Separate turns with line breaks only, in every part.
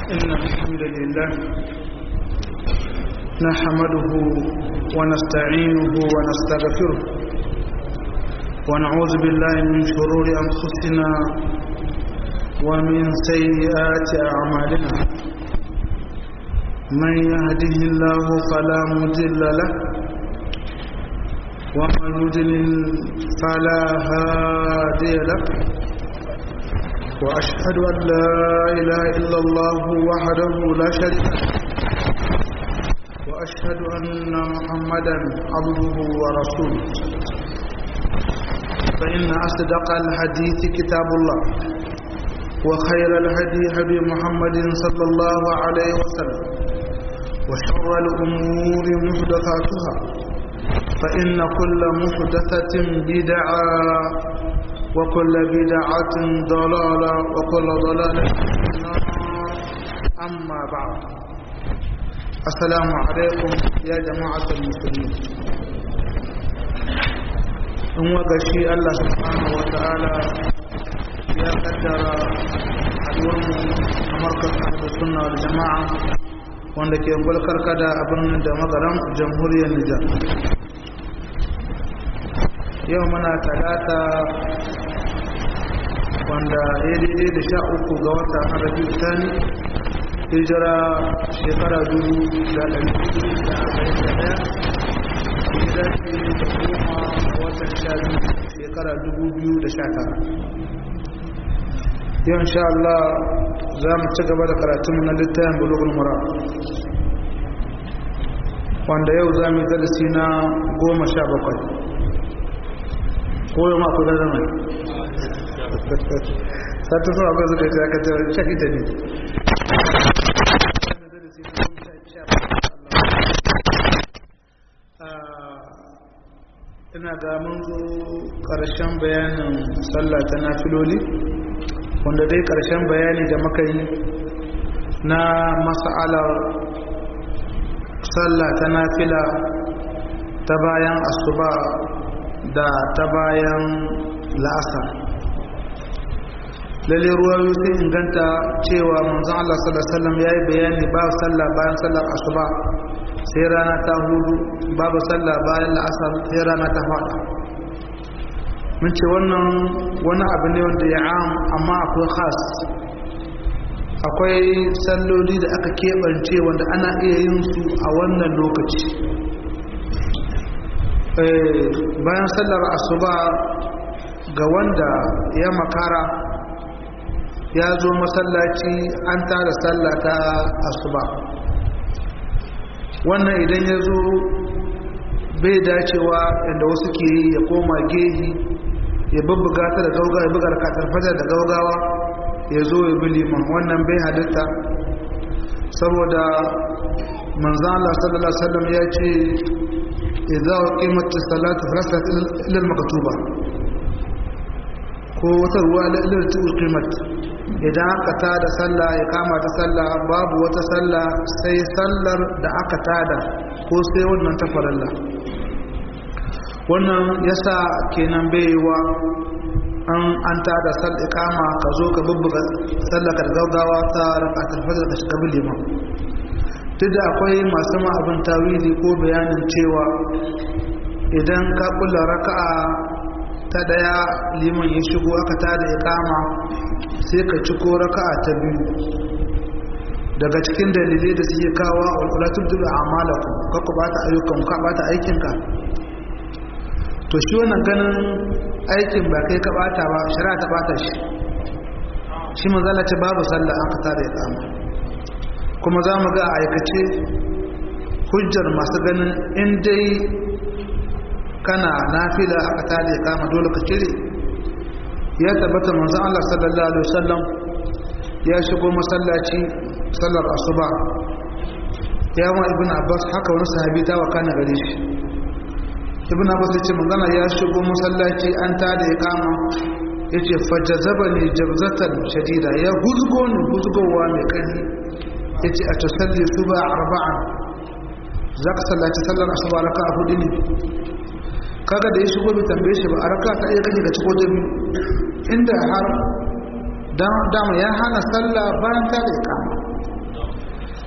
إن الحمد لله نحمده ونستعينه ونستغفره ونعوذ بالله من شرور أنفسنا ومن سيئات أعمالنا من يهده الله فلا مضل له ومن يضلل فلا هادي له وأشهد أن لا إله إلا الله وحده لا شريك له وأشهد أن محمدا عبده ورسوله فإن أصدق الحديث كتاب الله وخير الهدي هدي محمد صلى الله عليه وسلم وشر الأمور محدثاتها فإن كل محدثة بدعة وكل بدعة ضلالة وكل ضلالة أما بعد السلام عليكم يا جماعة المسلمين in wagashi Allah subhanahu wa ta'ala ya kaddara haduwarmu a markazin da sunna da jama'a wanda ke gwalkar kada abin da magaran jamhuriyar Nijar yau muna talata wanda ya daidai da sha uku ga wata arabi tani hijira shekara dubu da ɗari da arba'in da ɗaya hijira ce da goma watan sha biyu shekara dubu biyu da sha tara yau insha Allah za mu ci gaba da karatunmu na littafin bulugul mura wanda yau za mu yi darasi na goma sha bakwai ko yau ma ku da zama sata zuwa ba zuka ce aka tara shaki ta ne ina ga mun zo ƙarshen bayanin sallah ta nafiloli wanda dai ƙarshen bayani da muka yi na mas'alar sallah ta nafila ta bayan asuba da ta bayan la'asar lalle ruwayoyi sai inganta cewa manzon Allah sallallahu alaihi wasallam yayi bayani ba sallah bayan sallar asuba sai rana ta hudu babu sallah bayan la'asar sai rana ta fada mun ce wannan wani abu ne wanda ya am amma akwai khas akwai salloli da aka keɓance wanda ana iya yin su a wannan lokaci bayan sallar asuba ga wanda ya makara ya zo masallaci an tara sallah ta asuba wannan idan ya zo bai dacewa inda wasu ke yi ya koma gehi ya bubbuga ta da gaugawa ya buga rakatar fajar da gaugawa ya zo ya bi liman wannan bai halitta saboda manzan Allah sallallahu Alaihi wasallam ya ce idza qimatis salatu falasat ila al-maktuba ko wata ruwa ila qimat idan aka tada sallah ya kama ta sallah babu wata sallah sai sallar da aka tada ko sai wannan ta faralla wannan yasa kenan baiwa an an tada sal ikama ka zo ka bubbuga sallar ka gaggawa ta rakatul fajr da shiga liman duk da akwai masu ma abin tawili ko bayanin cewa idan ka kula raka'a ta daya liman ya shigo aka tada ikama sai ka ci ko raka'a ta biyu daga cikin dalilai da suke kawo walƙulatun dubu a amalaku ka ku bata ayyukan ka bata aikinka to shi wannan ganin aikin ba kai ka bata ba shari'a ta bata shi shi manzala ce babu sallah an ka tada ikama kuma za mu ga a aikace hujjar masu ganin in dai kana nafila aka tada ikama dole ka cire ya tabbata manzon Allah sallallahu alaihi wasallam ya shigo masallaci sallar asuba ya ma ibn abbas haka wani sahabi ta wakana gare shi ibn abbas ya ce manzon ya shigo masallaci an ta da iqama yace fajazabani jabzatan shadida ya huzgo ni huzgowa mai kani yace a tusalli suba arba'an zaka sallaci sallar asuba raka'a hudu ne kaga da ya shigo bai tambaye shi ba a raka ta iya kake ga ciko ta biyu inda har dama ya hana sallah bayan ta da ikama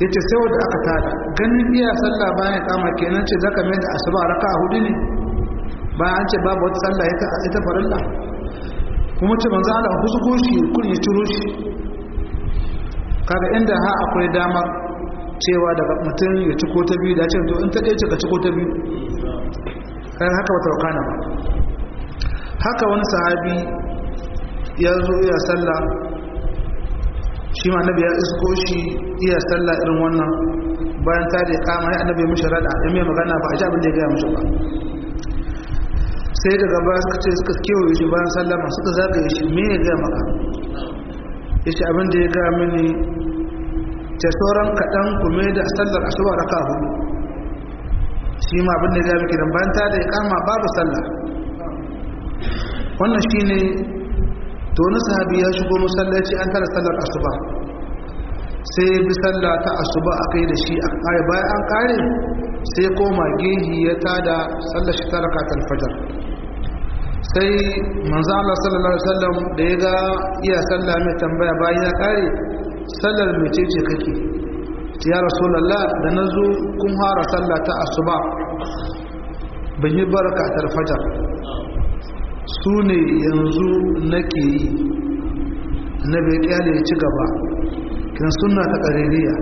ya ce sai wadda aka tada ganin iya sallah bayan kama kenan ce zaka mai da asuba raka a hudu ne bayan an ce babu wata sallah ita farilla kuma ce manzo Allah husgo shi kun ya ciro shi kaga inda ha akwai damar cewa daga mutum ya ciko ta biyu da ce to in ta ɗaya ce ka ciko ta biyu kayan haka wata wakana ba haka wani sahabi ya zo iya sallah shi ma annabi ya isko shi iya sallah irin wannan bayan ta da kama ya annabi mishi rada ya mai magana ba a ji abin da ya gaya mishi ba sai daga baya suka ce suka kewaye shi bayan sallama suka zagaye shi me ya gaya maka ya ce abin da ya gaya mini ce sauran kaɗan kuma da sallar asuba raka hudu shi ma abin da ya gaya miki dan bayan ta da kama babu sallah wannan shine to wani sahabi ya shigo masallaci an tara sallar asuba sai bi sallah ta asuba aka yi da shi a kare bayan an kare sai koma gehi ya tada sallar shi ta rakatar fajar sai manzo Allah sallallahu alaihi wasallam da ya ga iya sallah mai tambaya bayan ya kare sallar mecece kake ya rasulullah da nazo kun fara sallah ta asuba ban yi barakatar fajar su ne yanzu nake yi na bai kyale ya ci gaba kin suna ta ƙaririya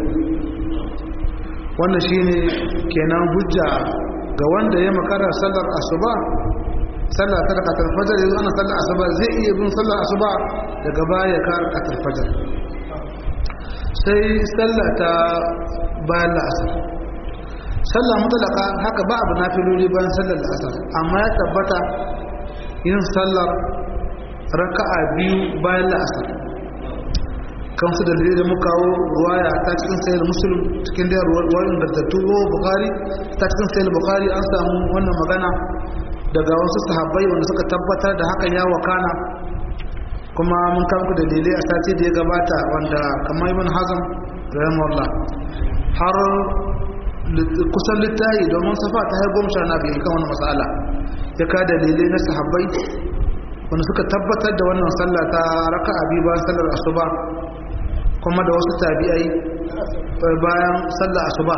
wannan shine kenan hujja ga wanda ya makara sallar asuba sallar ta rakatar fajar yanzu ana sallar asuba zai iya bin sallar asuba daga baya ka rakatar fajar sai sallar ta bayan la'asar sallar mutalaka haka ba abu na filoli bayan sallar la'asar amma ya tabbata yin sallar raka'a biyu bayan la'asar kan su dalilai da muka kawo ruwaya ta cikin sayar musulun cikin da ruwar ingantattu ko bukari ta cikin sayar bukari an samu wannan magana daga wasu sahabbai wanda suka tabbatar da hakan ya wakana kuma mun kawo dalilai a sati da ya gabata wanda kamar ibn hazm rahimahullah har kusan littahi domin safa ta haifar goma sha na biyu kan wani matsala ya ka dalilai na sahabbai wanda suka tabbatar da wannan sallah ta raka abi bayan sallar asuba kuma da wasu tabi'ai bayan sallar asuba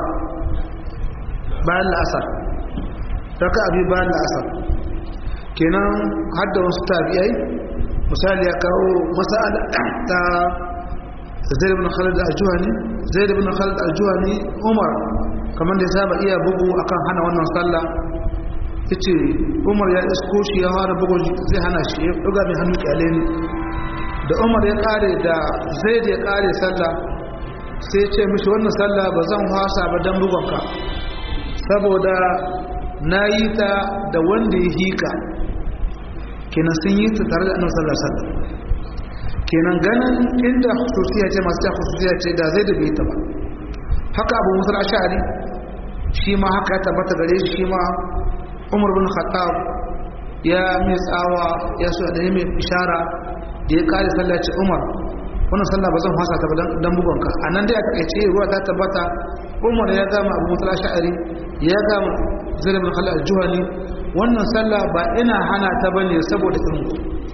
bayan la'asar raka abi bayan la'asar kenan har da wasu tabi'ai misali ya kawo masala ta zaid ibn khalid al-juhani zaid ibn khalid al-juhani umar kamar da ya saba iya bugu akan hana wannan sallah yace umar ya isko shi ya fara bugu zai hana shi ya duga mai hannu kyale ne da umar ya kare da zaid ya kare sallah sai ce mishi wannan sallah ba zan wasa ba dan bugonka saboda na yi ta da wanda ya hika kenan sun yi ta tare da annabi sallallahu alaihi wasallam kenan ganin inda khususiya ce masu ta khususiya ce da zai da bai ta ba haka abu musul ashari shi ma haka ya tabbata gare shi shi ma umar bin khattab ya mai tsawa ya so da mai ishara da ya kare sallaci umar wannan sallah ba zan fasa ta ba dan bugonka a nan dai a takaice ruwa ta tabbata umar ya gama abu musul ashari ya gama zai bin khalid al-juhani wannan sallah ba ina hana ta bane saboda irin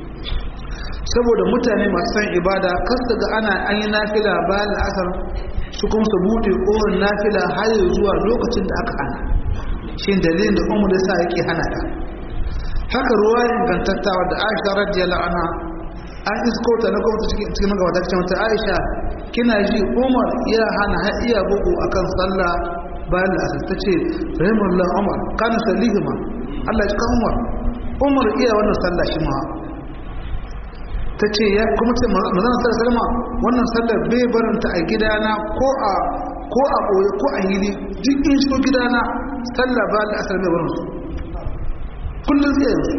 saboda mutane masu san ibada kas daga ana an yi nafila bayan asar su kuma su bude ƙorin nafila har zuwa lokacin da aka hana shi dalilin da umar da sa yake hana ta haka ruwa ingantattawa da aisha radiyallahu anha an isko ta na gwamnati cikin cikin gabata cikin wata aisha kina ji umar ya hana har iya bugu akan sallah bayan asar ta ce rahimahullah umar kana salihima Allah ya kan umar umar iya wannan sallah shi ma ta ce ya kuma ce mazana sallar salma wannan sallar bai barinta a gidana ko a ko a ɓoye ko a hili duk in shigo gidana sallar ba da asar bai barinsu kullum zai yanzu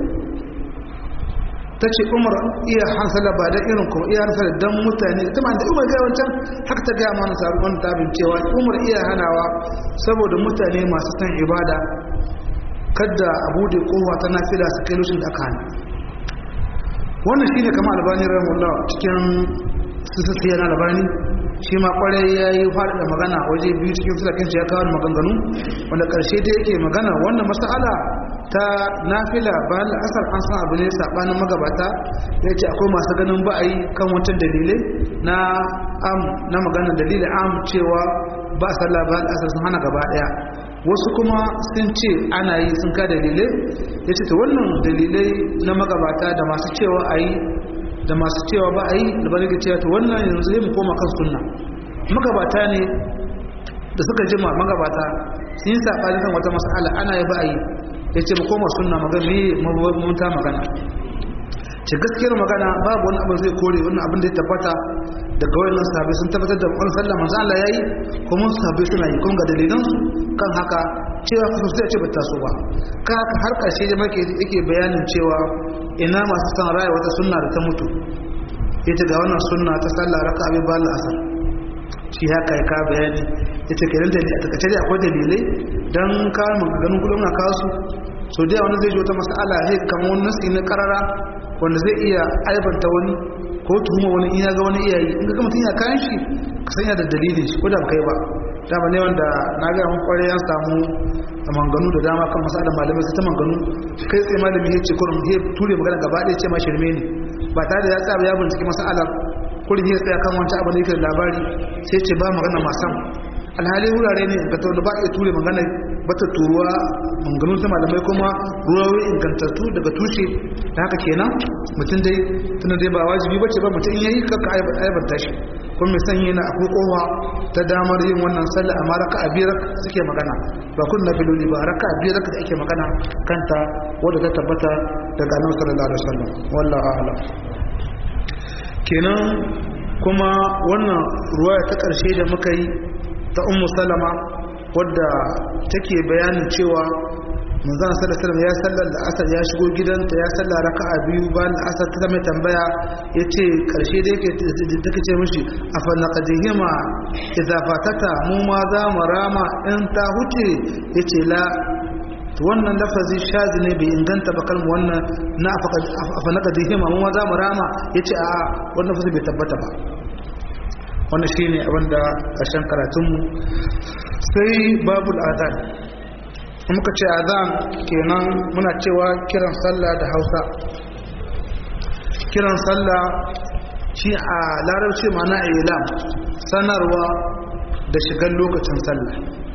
ta ce umar iya hansala ba da irin kuma iya hansala don mutane ta ma da umar gaya wancan haka ta gaya mana sabon tabin cewa umar iya hanawa saboda mutane masu san ibada kadda abu da kowa ta nafila su kai lushin da aka hana wannan shi ne kama albani rahimullah cikin sisasiya na albani shi ma kwarai ya yi faɗaɗa magana waje biyu cikin filakin ya kawo maganganu wanda ƙarshe da yake magana wannan masala ta nafila bayan la'asar an san abu ne saɓanin magabata ya ce akwai masu ganin ba'ayi kan wancan dalilai na am na maganar dalilin am cewa ba sallah ba asar sun hana gaba daya wasu kuma sun ce ana yi sun ka dalilai ya ce ta wannan dalilai na magabata da masu cewa a yi da masu cewa ba a yi da bari cewa ta wannan yanzu zai mu koma kan sunna magabata ne da suka jima magabata sun yi saɓani kan wata mas'ala ana yi ba a yi ya ce mu koma sunna magana me mabunta magana ce gaskiyar magana babu wani abin zai kore wannan abin da ya tabbata daga wayannan sahabbai sun tabbatar da wani sallah manzo Allah yayi kuma sahabbai suna yi kun ga dalilan su kan haka cewa kasu sai ce bata so ba ka haka har karshe da make yake bayanin cewa ina masu san raya wata sunna da ta mutu ita ga wannan sunna ta sallah raka'a bi bal asar shi haka ya ka bayani ita kenan da a takaice dai akwai dalilai dan ka maganganun kullum na kawo su so da wani zai ji wata mas'ala he kamar wani nasi na karara wanda zai iya aibanta wani ko tuhuma wani in ya ga wani iyayi in ga mutum ya kayan shi ka sanya da dalilin shi ko da kai ba dama ne wanda na ga mun kware ya samu a manganu da dama kan masala malamai sai ta manganu kai tsaye malami ya ce kurum ya ture magana gaba ɗaya ce ma shirme ne ba tare da ya tsaya ya bincike masalar kurin ya tsaya kan wancan abu da yake da labari sai ce ba magana masan alhali wurare ne ga tauna ba iya ture magana bata turuwa manganun ta malamai kuma ruwawi ingantattu daga tushe da haka kenan mutum dai tuna dai ba wajibi ba ce ba mutum in yayi kaka aibanta shi kuma mai sanyi na akwai kowa ta damar yin wannan sallah amma raka a biyar suke magana ba kun na filoli ba raka a biyar da ake magana kanta wadda ta tabbata daga annabi sallallahu alaihi wasallam wallahu a'lam kenan kuma wannan ruwaya ta karshe da muka yi ta ummu salama wadda take bayanin cewa manzon sallallahu alaihi ya sallar da asar ya shigo gidanta ya sallar raka'a biyu bayan asar ta mai tambaya yace karshe da yake take ce mishi afa naqdihima idza fatata mu ma za mu rama in ta huce yace la wannan lafazi shazi ne bai inganta ba kalmu wannan na afa naqdihima mu ma za mu rama yace a wannan lafazi bai tabbata ba wannan shine abinda ƙarshen karatunmu sai babul azan muka ce azan kenan muna cewa kiran sallah da hausa kiran sallah shi a larabci mana ilam sanarwa da shigar lokacin sallah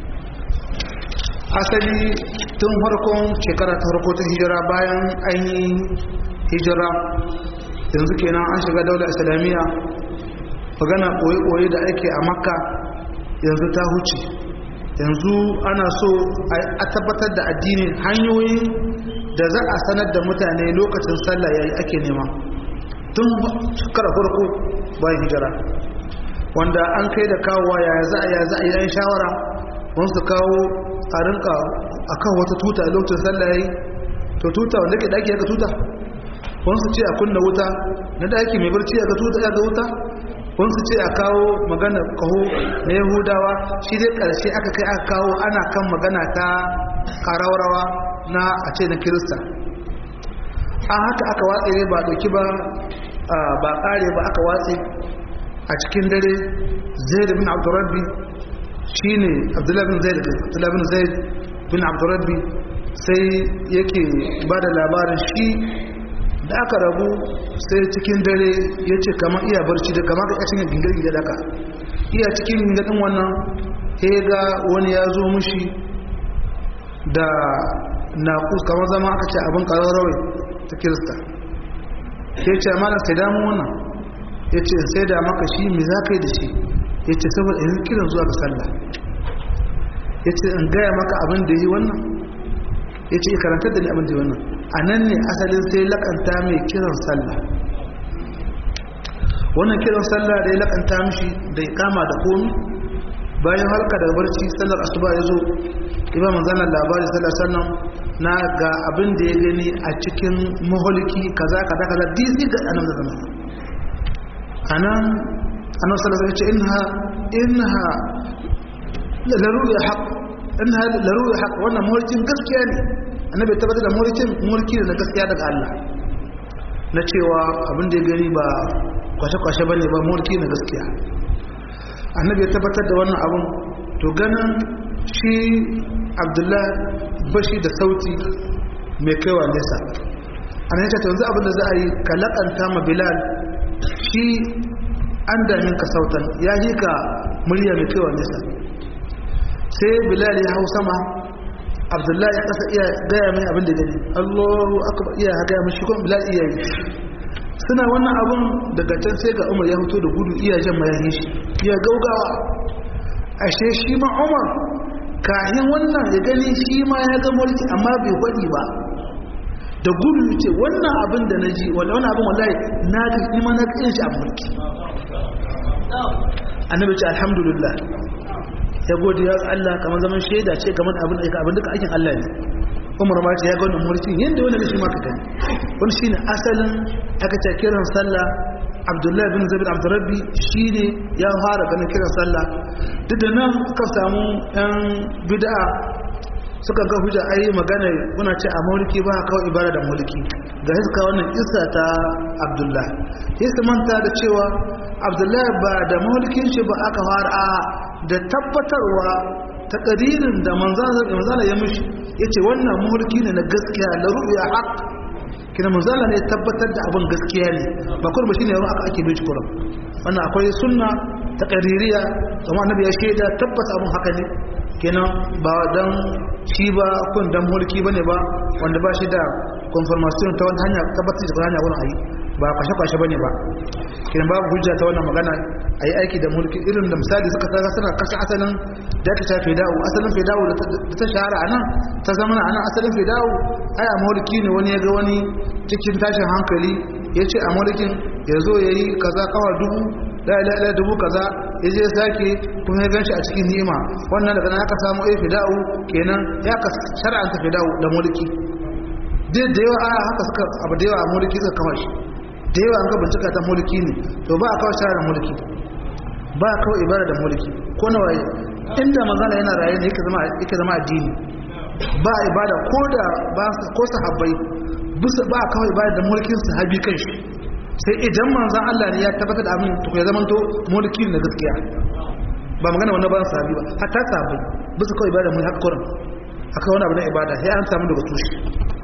asali tun farkon shekara ta farko ta hijira bayan an yi hijira yanzu kenan an shiga daular islamiyya magana ɓoye-ɓoye da ake a makka yanzu ta huce yanzu ana so a tabbatar da addini hanyoyin da za a sanar da mutane lokacin sallah yayi ake nema tun shekara farko bayan hijira wanda an kai da kawowa ya za a ya za a yi shawara wani su kawo a rinka a kan wata tuta lokacin sallah yayi to tuta wanda ke daki ya ga tuta wani su ce a kunna wuta na daki mai barci ya ga tuta ya ga wuta wani su ce a kawo magana kaho na yahudawa shi dai karshe aka kai aka kawo ana kan magana ta karawarawa na a ce na kirista an haka aka watse ne ba dauki ba ba kare ba aka watse a cikin dare zaid bin abdurrabbi shine abdullahi bin zaid abdullahi bin zaid bin abdurrabbi sai yake ba da labarin shi da aka rabu sai cikin dare ya ce kamar iya barci da kamar ka cikin gingar gida daga iya cikin gingarin wannan ya ga wani ya zo mushi da naƙus kamar zama aka ce abin ƙararrawai ta kirista ya ce mana sai damu wannan ya ce sai da maka shi mai za ka yi da shi ya ce saboda yanzu kiran zuwa ga sallah ya ce in gaya maka abin da yi wannan ya ce karantar da ni abin da yi wannan a nan ne asalin sai lakanta mai kiran sallah wannan kiran sallah da ya lakanta mishi da ya kama da komi bayan halka daga barci sallar asuba ya zo ima manzanar labari sallar sannan na ga abin da ya gani a cikin maholiki kaza kaza kaza disi ga anan da zama a nan annan sallar ya ce inha inha laruya haƙ inha laruya haƙ wannan maholikin gaskiya ne annabi tabbatar da maholikin mulki da na gaskiya daga Allah na cewa abin da ya gani ba kwashe-kwashe ba ne ba mulki na gaskiya annabi ya tabbatar da wannan abin to ganin shi abdullah bashi da sauti mai kaiwa nesa a nan ta yanzu abin da za a yi ka laƙanta ma bilal shi an damin ka sautan ya yi ka murya mai kaiwa nesa sai bilal ya hau sama abdullahi ya kasa iya gaya mai abin da gani allahu akbar iya gaya mai shi kuma bilal iya yi suna wannan abin daga can sai ga umar ya fito da gudu iya jan mayahi shi iya gaugawa ashe shi ma umar kayan wannan ya gani shi ma ya ga mulki amma bai gwadi ba da gudu ce wannan abin da na ji wannan abin wallahi na ga ima na ƙin shi a mulki annabi ce alhamdulillah ya gode ya Allah kamar zaman shaida ce kamar abin da abin duka aikin Allah ne Umar ma ce ya ga wannan mulki yanda wannan shi ma ka gani wannan shine asalin aka ce kiran sallah Abdullahi bin Zabir Abdurrabbi shine ya fara ganin kiran sallah duk da nan suka samu yan bid'a suka ga hujja ai magana kuna ce a mulki ba kawai ibada da mulki ga hiska wannan isa ta Abdullah sai manta da cewa Abdullah ba da mulkin shi ba aka fara a da tabbatarwa ta ƙaririn da manzana ya mishi ya ce wannan mulki ne na gaskiya na ru'ya haq kina manzana ne tabbatar da abin gaskiya ne ba kuma ba shine yaro aka ake bai kuran wannan akwai sunna ta ƙaririya kuma annabi ya shaida tabbata abin haka ne kenan ba dan shi ba kun dan mulki bane ba wanda ba shi da confirmation ta wani hanya tabbatar da hanya wurin ayi ba kwashe-kwashe bane ba kiran babu hujja ta wannan magana a yi aiki da mulki irin da misali suka tsara suna kashe asalin da ta shafe dawo asalin fedawo da ta shahara a nan ta zama a nan asalin fedawo ai a mulki ne wani ya ga wani cikin tashin hankali ya ce a mulkin ya zo ya yi kaza kawa dubu da ila dubu kaza ya je sake kuma ya ganshi a cikin ni'ima wannan daga nan aka samu ai fedawo kenan ya ka shar'anta fedawo da mulki duk da yawa a haka suka abu da yawa a mulki suka kama shi da yawa an ga bincika ta mulki ne to ba a kawo shara mulki ba a kawo ibada da mulki ko na waye inda manzana yana raye ne yake zama addini ba a ibada ko da ba ko sahabbai bisa ba a kawo ibada da mulkin sahabi kan shi sai idan manzan Allah ne ya tabbatar da abin to ya zamanto mulki na gaskiya ba magana wannan ba sahabi ba hatta sahabbai bisa kawo ibada mulki haka kurin aka wani abu na ibada sai an samu daga tushe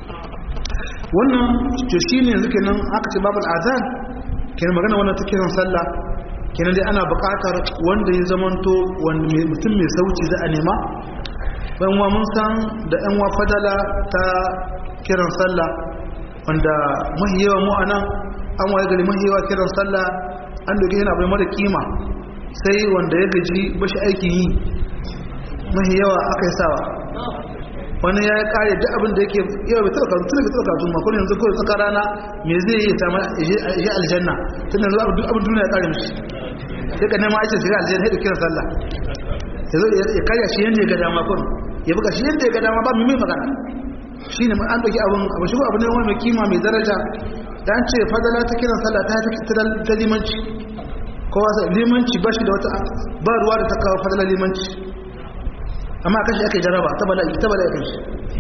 wannan to shine yanzu kenan aka ce babul azan kenan magana wannan ta kiran sallah kenan dai ana buƙatar wanda ya zamanto wanda mutum mai sauci za a nema ban wa mun san da yan wa fadala ta kiran sallah wanda mahiyawa mu anan an waye gari mahiyawa kiran sallah an doge yana bai mara kima sai wanda ya gaji bashi aikin yi mahiyawa aka yi sawa wani ya kare duk abin da yake yau bai tsaka tun da tsaka tun makon yanzu kawai tsaka rana me zai yi ta ya aljanna tun yanzu abin abin duniya ya kare mishi sai ka nema aikin shiga aljanna sai da kiran sallah yanzu ya karya shi yanda ya ga dama kun ya buga shi yanda ya ga dama ba mu mai magana shi ne an ɗauki abin abu shi abu ne wani mai kima mai daraja da an ce fadala ta kiran sallah ta ta limanci kowa limanci ba shi da wata ba ruwa da ta kawo fadala limanci amma kashi aka yi jaraba ta bala'i ta bala'i kan shi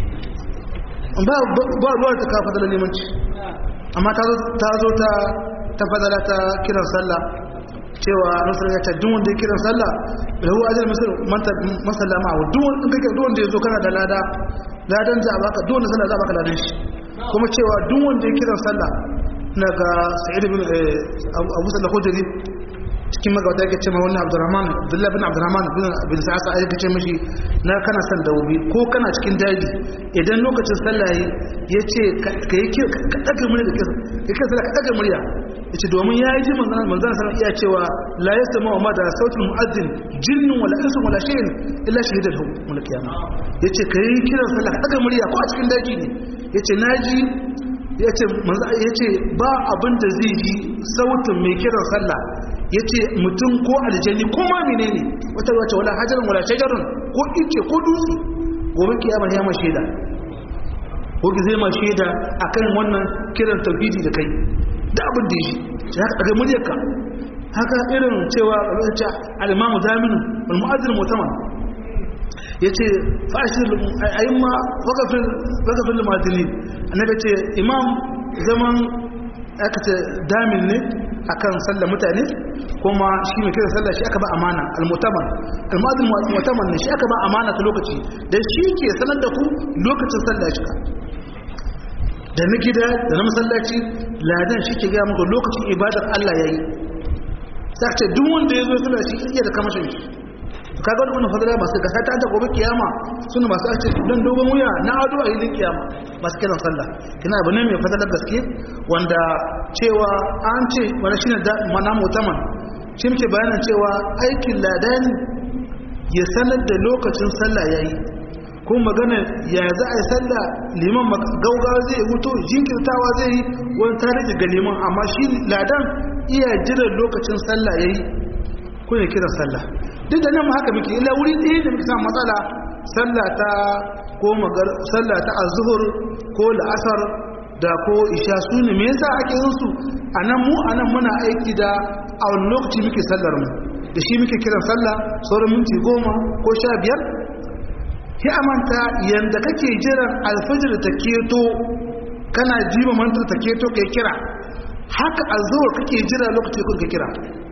ba ruwa ta kawo fadala limanci amma ta zo ta ta fadala ta kiran sallah cewa nasarar ya ce duk wanda ya kiran sallah da huwa ajiyar masalla ma'awa duk wanda ya zo kana da lada ladan za a baka duk wanda sallah za a baka ladan shi kuma cewa duk wanda ya kiran sallah na ga sa'id bin abu sallah hujjari cikin magawata yake ce ma wannan abdurrahman abdullahi bin abdurrahman bin sa'asa ayyuka ce mashi na kana son dawobi ko kana cikin daji idan lokacin sallah ya ce ka yi ka ɗaga murya da kisa ya kisa ka ɗaga murya ya ce domin ya yi ji manzana sanar iya cewa la ya sama wa mada sautin mu'azzin jinnin wala insun wala shayin illa shahidar hu mulkiyama ya ce ka yi kiran sallah ka ɗaga murya ko a cikin daji ne ya ce na ji ya ce ba abin da zai ji sautin mai kiran sallah ya ce mutum ko aljani ko ma mene ne wata wace wala hajjarin wala shajarun ko ice ko dutse gobe kiyama ya ma shaida ko ki zai ma shaida akan wannan kiran tauhidi da kai da abin da shi ya ka daga muryarka haka irin cewa ce al-imamu zaminu wal mu'azzin mutaman yace fashir ayyuma waqafin waqafin al-mu'azzinin annabi ce imam zaman aka ce damin ne akan sallar mutane kuma shi mai kira sallar shi aka ba amana al-mutaman al-mu'azzin mutaman ne shi aka ba amana ta lokaci dan shi ke sanar da ku lokacin sallar shi da na gida da na masallaci ladan shi ke gaya muku lokacin ibadar Allah yayi sai ce duk wanda ya zo sallar shi iya da kamashin shi to kaga wannan fadala masu gasa ta gobe kiyama suna masu ace dan dogon wuya na ado a hilin kiyama masu kiran sallah kina abu ne mai fadalar gaske wanda cewa an ce wani shine da mana mutaman shi muke bayanin cewa aikin ladani ya sanar da lokacin sallah yayi kuma magana ya za a yi sallah liman gaugawa zai huto jinkirtawa zai yi wani tarihi ga liman amma shi ladan iya jiran lokacin sallah ya yi kuna kiran sallah duk da nan mu haka muke ila wuri ɗaya da muke samun matsala sallah ta ko magar sallah ta azhur ko la'asar da ko isha su ne me yasa ake yin su anan mu anan muna aiki da a wani lokaci muke sallar mu da shi muke kiran sallah sauran minti goma ko sha biyar ya amanta yanda kake jiran alfajir ta keto kana jima mantar ta keto kai kira haka azhur kake jira lokacin kun ka kira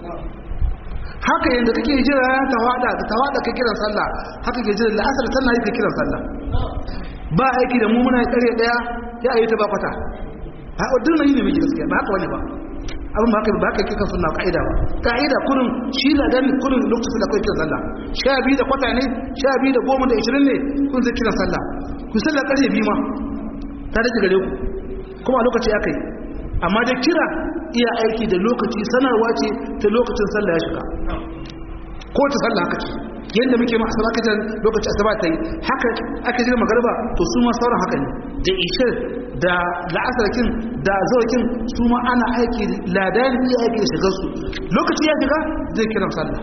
haka yanda kake jira ta wada ta wada ka kiran sallah haka ke jira la'asar tana yi ka kiran sallah ba aiki da mu muna kare daya ya ayi ta ba kwata ha wadin yi ne miji gaskiya ba haka wani ba abin ba haka ba haka kika sunna kaida ba kaida kurin shi la dan kurin lokacin da kai kiran sallah sha biyu da kwata ne sha biyu da goma da 20 ne kun zai kiran sallah ku sallah kare biyu ma ta rage gare ku kuma a lokaci aka yi amma da kira iya aiki da lokaci sanarwa ce ta lokacin sallah ya shiga ko ta sallah haka ce yadda muke ma asaba kaje lokaci asaba ta yi haka aka jira magarba to su ma sauran haka ne da ishir da la'asarkin da zawkin su ma ana aiki ladan iya aiki da shigar su lokaci ya shiga zai kiran sallah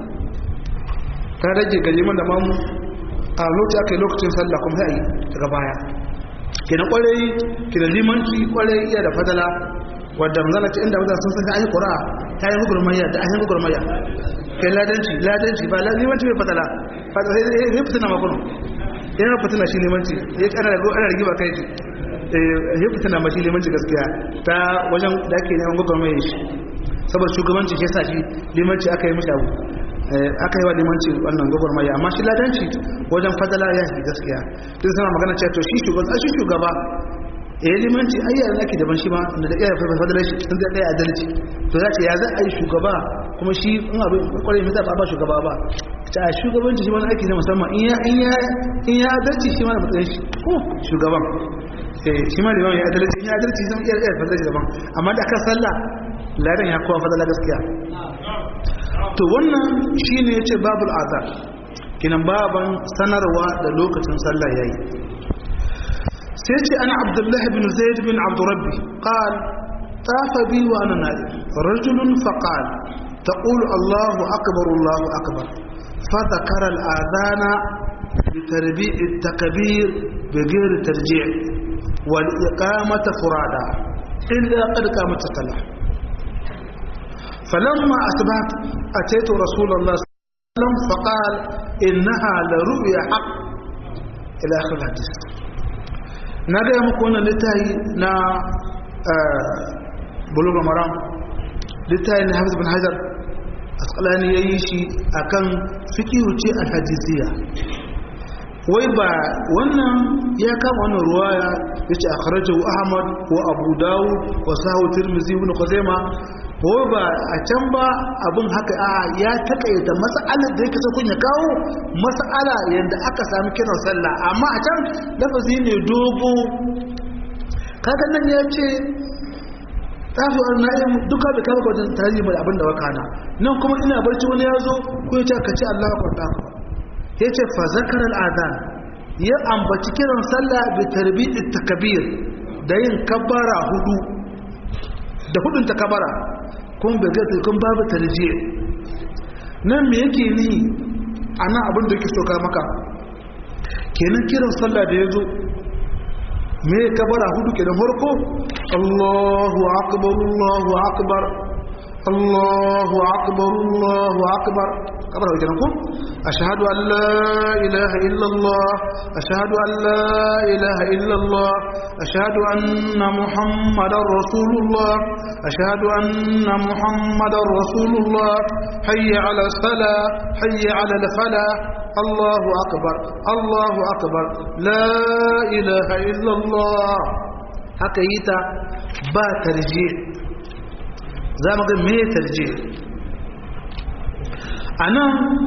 ta rage ga liman da mamu a lokaci aka yi lokacin sallah kuma sai a yi daga baya kenan kwarai kenan limanci kwarai iya da fadala wadda manzana ce inda wadda sun san ayi qur'a ta yi gurmayya da ayi gurmayya kai ladanci ladanci ba limanci bai fadala fadala sai fitina ma kuno yana fitina shi limanci ya kana da ana rigiba kai eh ya fitina ma shi limanci gaskiya ta wajen da ake neman gurmayya shi saboda shugabanci shi yasa shi limanci aka yi mishi abu aka yi wa limanci wannan gwagwarmaya amma shi ladanci wajen fadala ya fi gaskiya duk sama magana cewa to shi shugaba shi shugaba ya yi limanci ayyar ake daban shi ma da da iya fadala shi sun zai ɗaya adalci to za ce ya za a yi shugaba kuma shi in abin kwarai mai zaɓa ba shugaba ba ta shugabanci shi wani aiki na musamman in ya adalci shi ma da matsayin shi ko shugaban shi ma liman ya adalci in ya adalci zan iya iya fadala shi daban amma da aka sallah ladan ya kowa fadala gaskiya to wannan shi ne ya ce babul azar kinan baban sanarwa da lokacin sallah ya yi sai ce ana abdullahi bin zaid bin abdurrabbi qal tafa bi wa ana nadi rajulun faqal تقول الله أكبر الله أكبر فذكر الآذان بتربيع التكبير بغير ترجيع والإقامة فرادا إلا قد قامت الصلاة فلما أصبحت أتيت رسول الله صلى الله عليه وسلم فقال إنها لرؤيا حق إلى آخر الحديث نجا مكونا لتاي نا بلوغ المرام لتاي حافظ بن حجر asqalani yayi shi akan fiqhu ce al-hadisiyya wai ba wannan ya kama wannan ruwaya yace akhrajahu ahmad wa abu dawud wa sahu tirmidhi ibn khuzaimah ko ba a can ba abin haka a ya takaita mas'alar da yake kun ya kawo mas'ala yadda aka sami kiran sallah amma a can lafazi ne dogo kaga nan ya ce tafi wani na'im duka da kama wajen tarihi mai abin da wakana nan kuma ina barci wani ya zo ko ya ce ka ce Allah ka kwanta ya ce fa zakarar azan ya ambaci kiran sallah bi tarbiyyar takabir da yin kabbara hudu da hudun takabara kun bai gasa kun babu tarjiya nan me yake ni a nan abin da yake soka maka kenan kiran sallah da ya zo me kabara hudu ke da farko Allahu akbar Allahu akbar Allahu akbar Allahu akbar kabar hau kenan ko ashhadu an la ilaha illa Allah ashhadu an la ilaha illa Allah ashhadu anna muhammadar rasulullah ashhadu anna muhammadar rasulullah hayya ala salah hayya ala al falah الله أكبر الله أكبر لا إله إلا الله haka yi ta ba tarje za mu ga me tarje a nan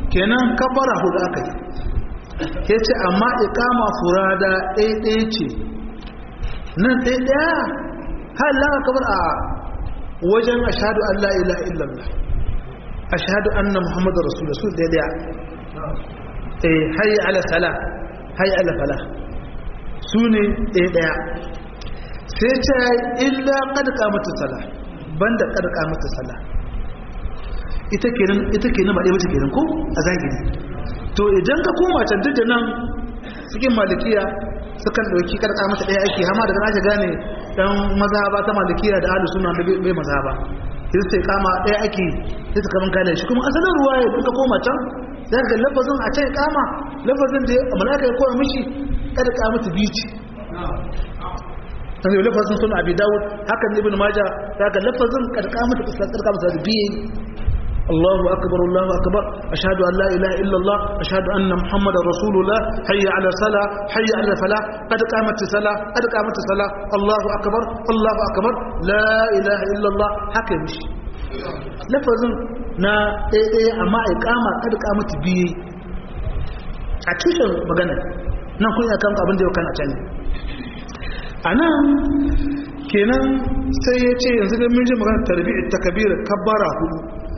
kenan kabbara hudu aka yi ya ce amma ikama furada ɗaiɗaya ce nan ɗaiɗaya har lawa kabar a wajen ashadu Allah ila illallah ashadu anna muhammadu rasulullah su ɗaiɗaya eh hayi ala sala hayi ala fala su ne ɗaiɗaya sai ce illa ƙadƙa mata sala banda ƙadƙa mata sala ita kenan ita kenan ba ɗaya mace kenan ko a zahiri to idan ka koma can duk da nan cikin malikiya sukan ɗauki karka mata ɗaya ake hama daga ake gane dan mazhaba ta malikiya da ahlus sunna da bai mazhaba sai sai kama ɗaya ake sai su kaman kale shi kuma asalin ruwaya duk ka koma can zai ga lafazin a can kama lafazin da malaka ya koya mishi kada ka mata bici sai lafazin sun abi dawud hakan ibn majah zaka lafazin kada ka mata kada ka mata biye الله أكبر الله أكبر أشهد أن لا إله إلا الله أشهد أن محمد رسول الله حي على الصلاة حي على الفلاح قد قامت الصلاة قد قامت الصلاة الله أكبر الله أكبر لا إله إلا الله حكم لفظ نا إيه إيه أما إقامة قد قامت بي أكيد مغانا نقول يا كم أبن ديو كان أتاني أنا kenan sai ya ce yanzu da mun ji magana tarbiyyar takabir kabbara hudu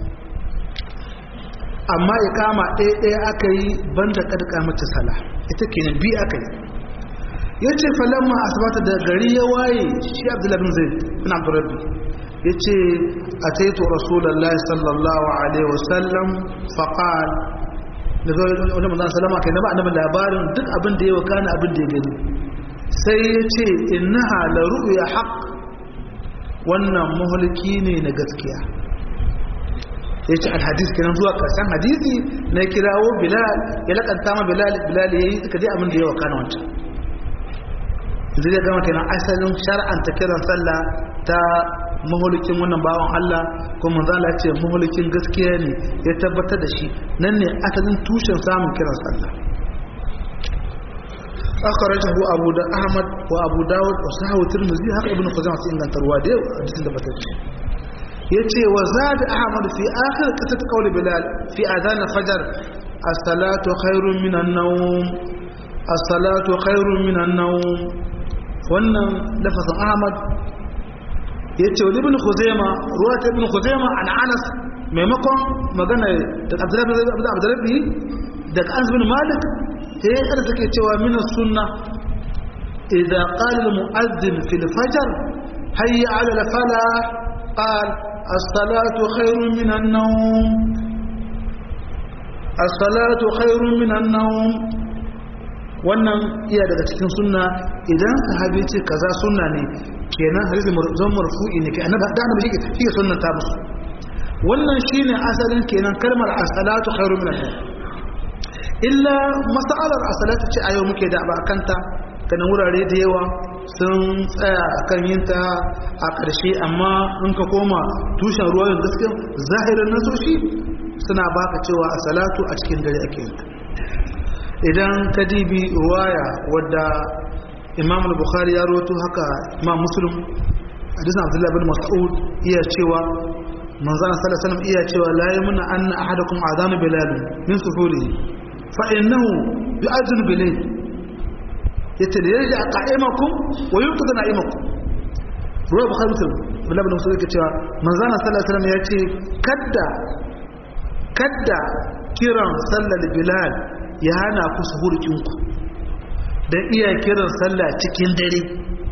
amma ikama ɗaya ɗaya aka yi banda ƙarƙa mata sala ita kenan bi aka yi ya ce falamma asibata da gari ya waye shi abdullahi zai bin abdurrabbi ya ce a taito rasulallah sallallahu alaihi wasallam faƙal da zai wani mazan salama kai na ba annabin labarin duk abin da ya wakana abin da ya gani sai ya ce innaha la ru'ya haqq wannan mahulki ne na gaskiya ya ce alhadis kenan zuwa karshen hadisi na kirawo bilal ya lakanta ma bilal bilal ya yi suka je abin da ya wakana wancan zai gama kenan asalin shar'anta kiran sallah ta mahulukin wannan bawan Allah kuma manzala ce mahulukin gaskiya ne ya tabbatar da shi nan ne asalin tushen samun kiran sallah akhrajahu abu da ahmad wa abu dawud wa sahawu tirmidhi haka ibnu khuzaimah sai ingantarwa da hadisin da batacce yace wa zad ahmad fi akhir qisat qawl bilal fi adhan fajr as-salatu khairun min an-nawm as-salatu khairun min an-nawm wannan lafazin ahmad yace wa ibn khuzaima ruwat ibn khuzaima an anas maimakon magana da abdullahi bin abdullahi da anas bin malik sai ya kada take cewa min as-sunnah idza qala al-mu'adhdhin fi al-fajr hayya 'ala al-falah qala الصلاة خير من النوم الصلاة خير من النوم wannan iya daga cikin sunna idan sahabi ce kaza sunna ne kenan hadisi zan marfu'i ne kai annabi da annabi shi ke sunnan ta musu wannan shine asalin kenan kalmar as-salatu khairu min an illa mas'alar as-salatu ce ayo muke da ba kanta kana wurare da yawa sun tsaya kan yinta a ƙarshe amma in ka koma tushen ruwayin gaskiya zahirin nasoshi suna baka cewa a salatu a cikin dare ake yinta idan ka dibi ruwaya wadda imam al-bukhari ya roto haka imam muslim hadisan abdullahi bin mas'ud iya cewa manzana sallallahu alaihi wasallam iya cewa la yamna anna ahadakum adana bilal min sufuri fa innahu yu'adhinu bilayl yace da yaji a qa'imakum wa yunqidhu na'imakum ruwa bukhari muslim abdullahi bin mas'ud yake cewa manzana sallallahu alaihi wasallam yace kadda kadda kiran sallar bilal ya hana ku suhurkinku don iya kiran sallah cikin dare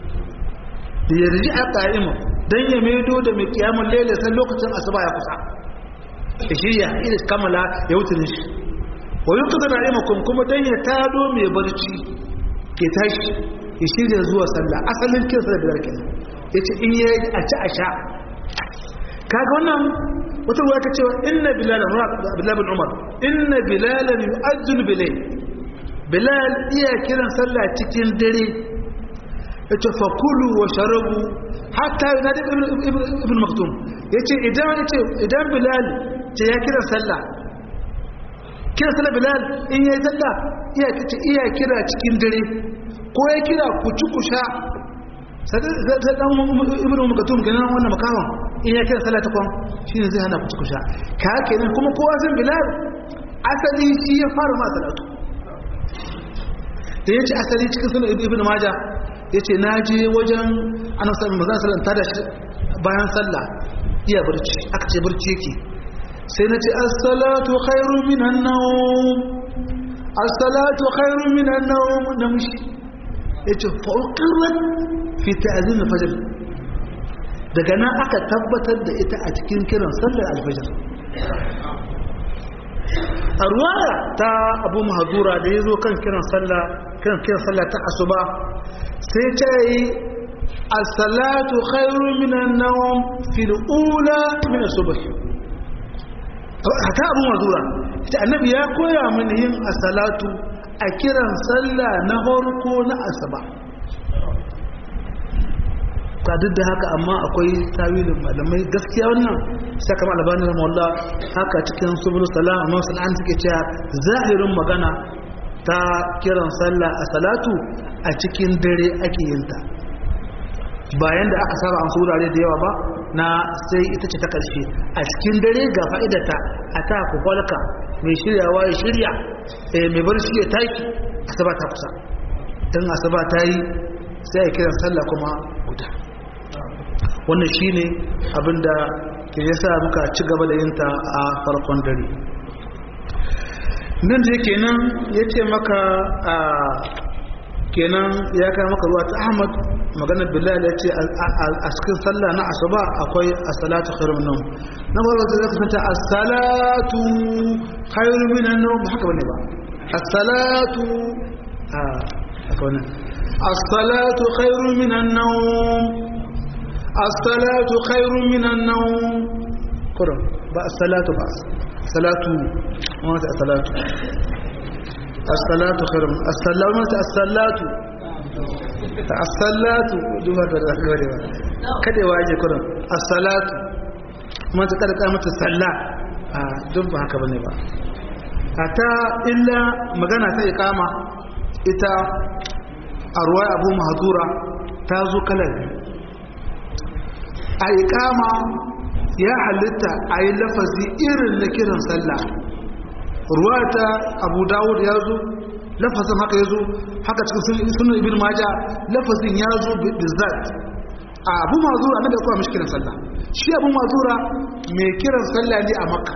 da ya riji a ƙa'imu don ya maido da mai kiyamun lele san lokacin asuba ya kusa da shirya ina kammala ya wutunin shi wa yi kusa na'imakon kuma don ya tado mai barci ke tashi ya shirya zuwa sallah asalin kiran sallah biyar kenan ya ce in yi a ci a sha kaga wannan wata ruwa ka cewa inna bilal bilal bin umar inna bilalan yu'azzinu bilay bilal iya kiran sallah cikin dare yace fa kulu wa sharabu hatta yunadi ibn maktum yace idan yace idan bilal ce ya kira sallah kira sallah bilal in yayi sallah iya kace iya kira cikin dare ko ya kira ku ci ku sha sai dan ibn maktum kenan wannan makawan in ya kira sallah ta kwan shine zai hana ku ci ku sha ka kenan kuma kowa san bilal asali shi ya fara ma salatu da ya ce asali cikin sunan ibn maja ya ce na je wajen ana sami mazan sallan ta da shi bayan sallah iya barci aka ce barci yake sai na ce assalatu khairu minan nawm assalatu khairu minan nawm na mushi ya ce fauƙirar fi ta'azin fajr daga nan aka tabbatar da ita a cikin kiran sallar alfajir a ruwaya ta abu mahadura da ya zo kan kiran sallah kiran kiran sallah ta asuba sai ta yi as-salatu khairu minan nawm fil ula min as-subh haka abu mahadura ita annabi ya koya mini yin as-salatu a kiran sallah na farko na asuba ta duk da haka amma akwai tawilin malamai gaskiya wannan sai kama albani da mawalla haka cikin subul salam amma sun an suke cewa zahirin magana ta kiran sallah a salatu a cikin dare ake yin ta bayan da aka saba an wurare da yawa ba na sai ita ce ta karshe a cikin dare ga fa'idata a ta kwakwalka mai shiryawa ya shirya mai barci ya taki asaba ta kusa don asaba ta yi sai a kiran sallah kuma guda wannan shi ne abinda ke yasa muka ci gaba da yinta a farkon dare nan da kenan ya ce maka a kenan ya kai maka ruwa ta ahmad maganar bilal ya ce a cikin sallah na asuba akwai as-salatu khairun nawm na farko da zaka santa as-salatu khairun minan nawm haka bane ba as-salatu a akwai as-salatu khairun minan nawm as-salatu khairun minan nawm kurum ba as-salatu ba salatu wata as-salatu as-salatu khairun as-salatu as-salatu as-salatu duba da zakare ba kada waje kurum as-salatu kuma ta kada mata sallah a duk ba haka bane ba ata illa magana ta iqama ita a ruwa abu mahzura ta zo kalar a iqama ya halitta a yi lafazi irin na kiran sallah ruwa ta abu dawud ya zo lafazin haka ya zo haka cikin sunan ibn maja lafazin ya zo bizzat a abu mazura na da kuma mashi kiran sallah shi abu mazura mai kiran sallah ne a makka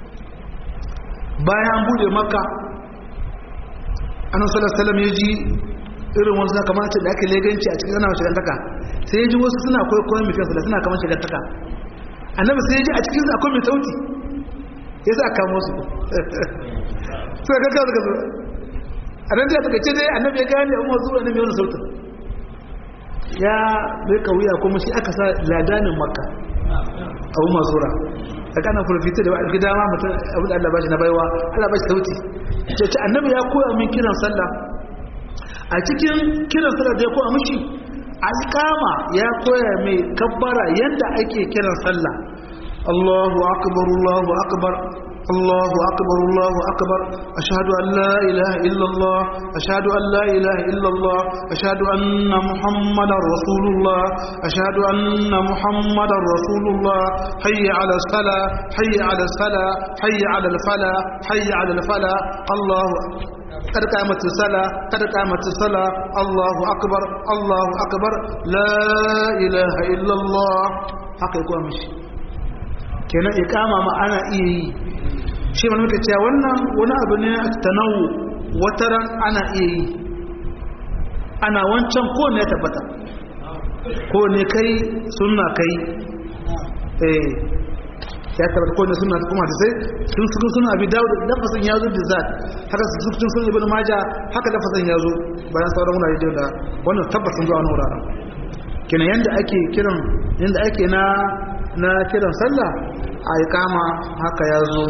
bayan bude makka annan sallallahu ya ji irin wasu na kamar da ake leganci a cikin sanawa shigantaka sai ya ji wasu suna kwaikwayon mai kiran sallah suna kamar shigantaka annabi sai ya ji a cikin akwai mai sauti ya sa kamo su suka gaggawa suka zo a nan da suka ce dai annabi ya gane umar zuwa annabi wani sautin ya bai kauya kuma shi aka sa ladanin makka a umar zura a kana fulfita da ba gida ma mutum abu da Allah bashi na baiwa Allah bashi sauti ce ce annabi ya koya min kiran sallah a cikin kiran sallah da ya koya mishi alkama ya koya mai kabbara yadda ake kiran sallah Allahu akbar Allahu akbar الله أكبر الله أكبر أشهد أن لا إله إلا الله أشهد أن لا إله إلا الله أشهد أن محمد رسول الله أشهد أن محمد رسول الله حي على الصلاة حي على الصلاة حي على الفلاح حي على الفلاح الله قد قامت الصلاة قد قامت الصلاة الله أكبر الله أكبر لا إله إلا الله حقيقة مشي kenan ikama ma ana iya yi shi mana muka cewa wannan wani abu ne tanawu wataran ana iya yi ana wancan ko ne tabbata ko ne kai sunna kai eh ya tabbata ko ne sunna kuma da sai sun suka suna abi dawo da lafasin yazo da zat haka su sun sun ibn maja haka lafasin yazo bayan sauran wurare da da wannan tabbatin zuwa wannan wuraren kenan yanda ake kiran yanda ake na na kiran sallah a ikama haka ya zo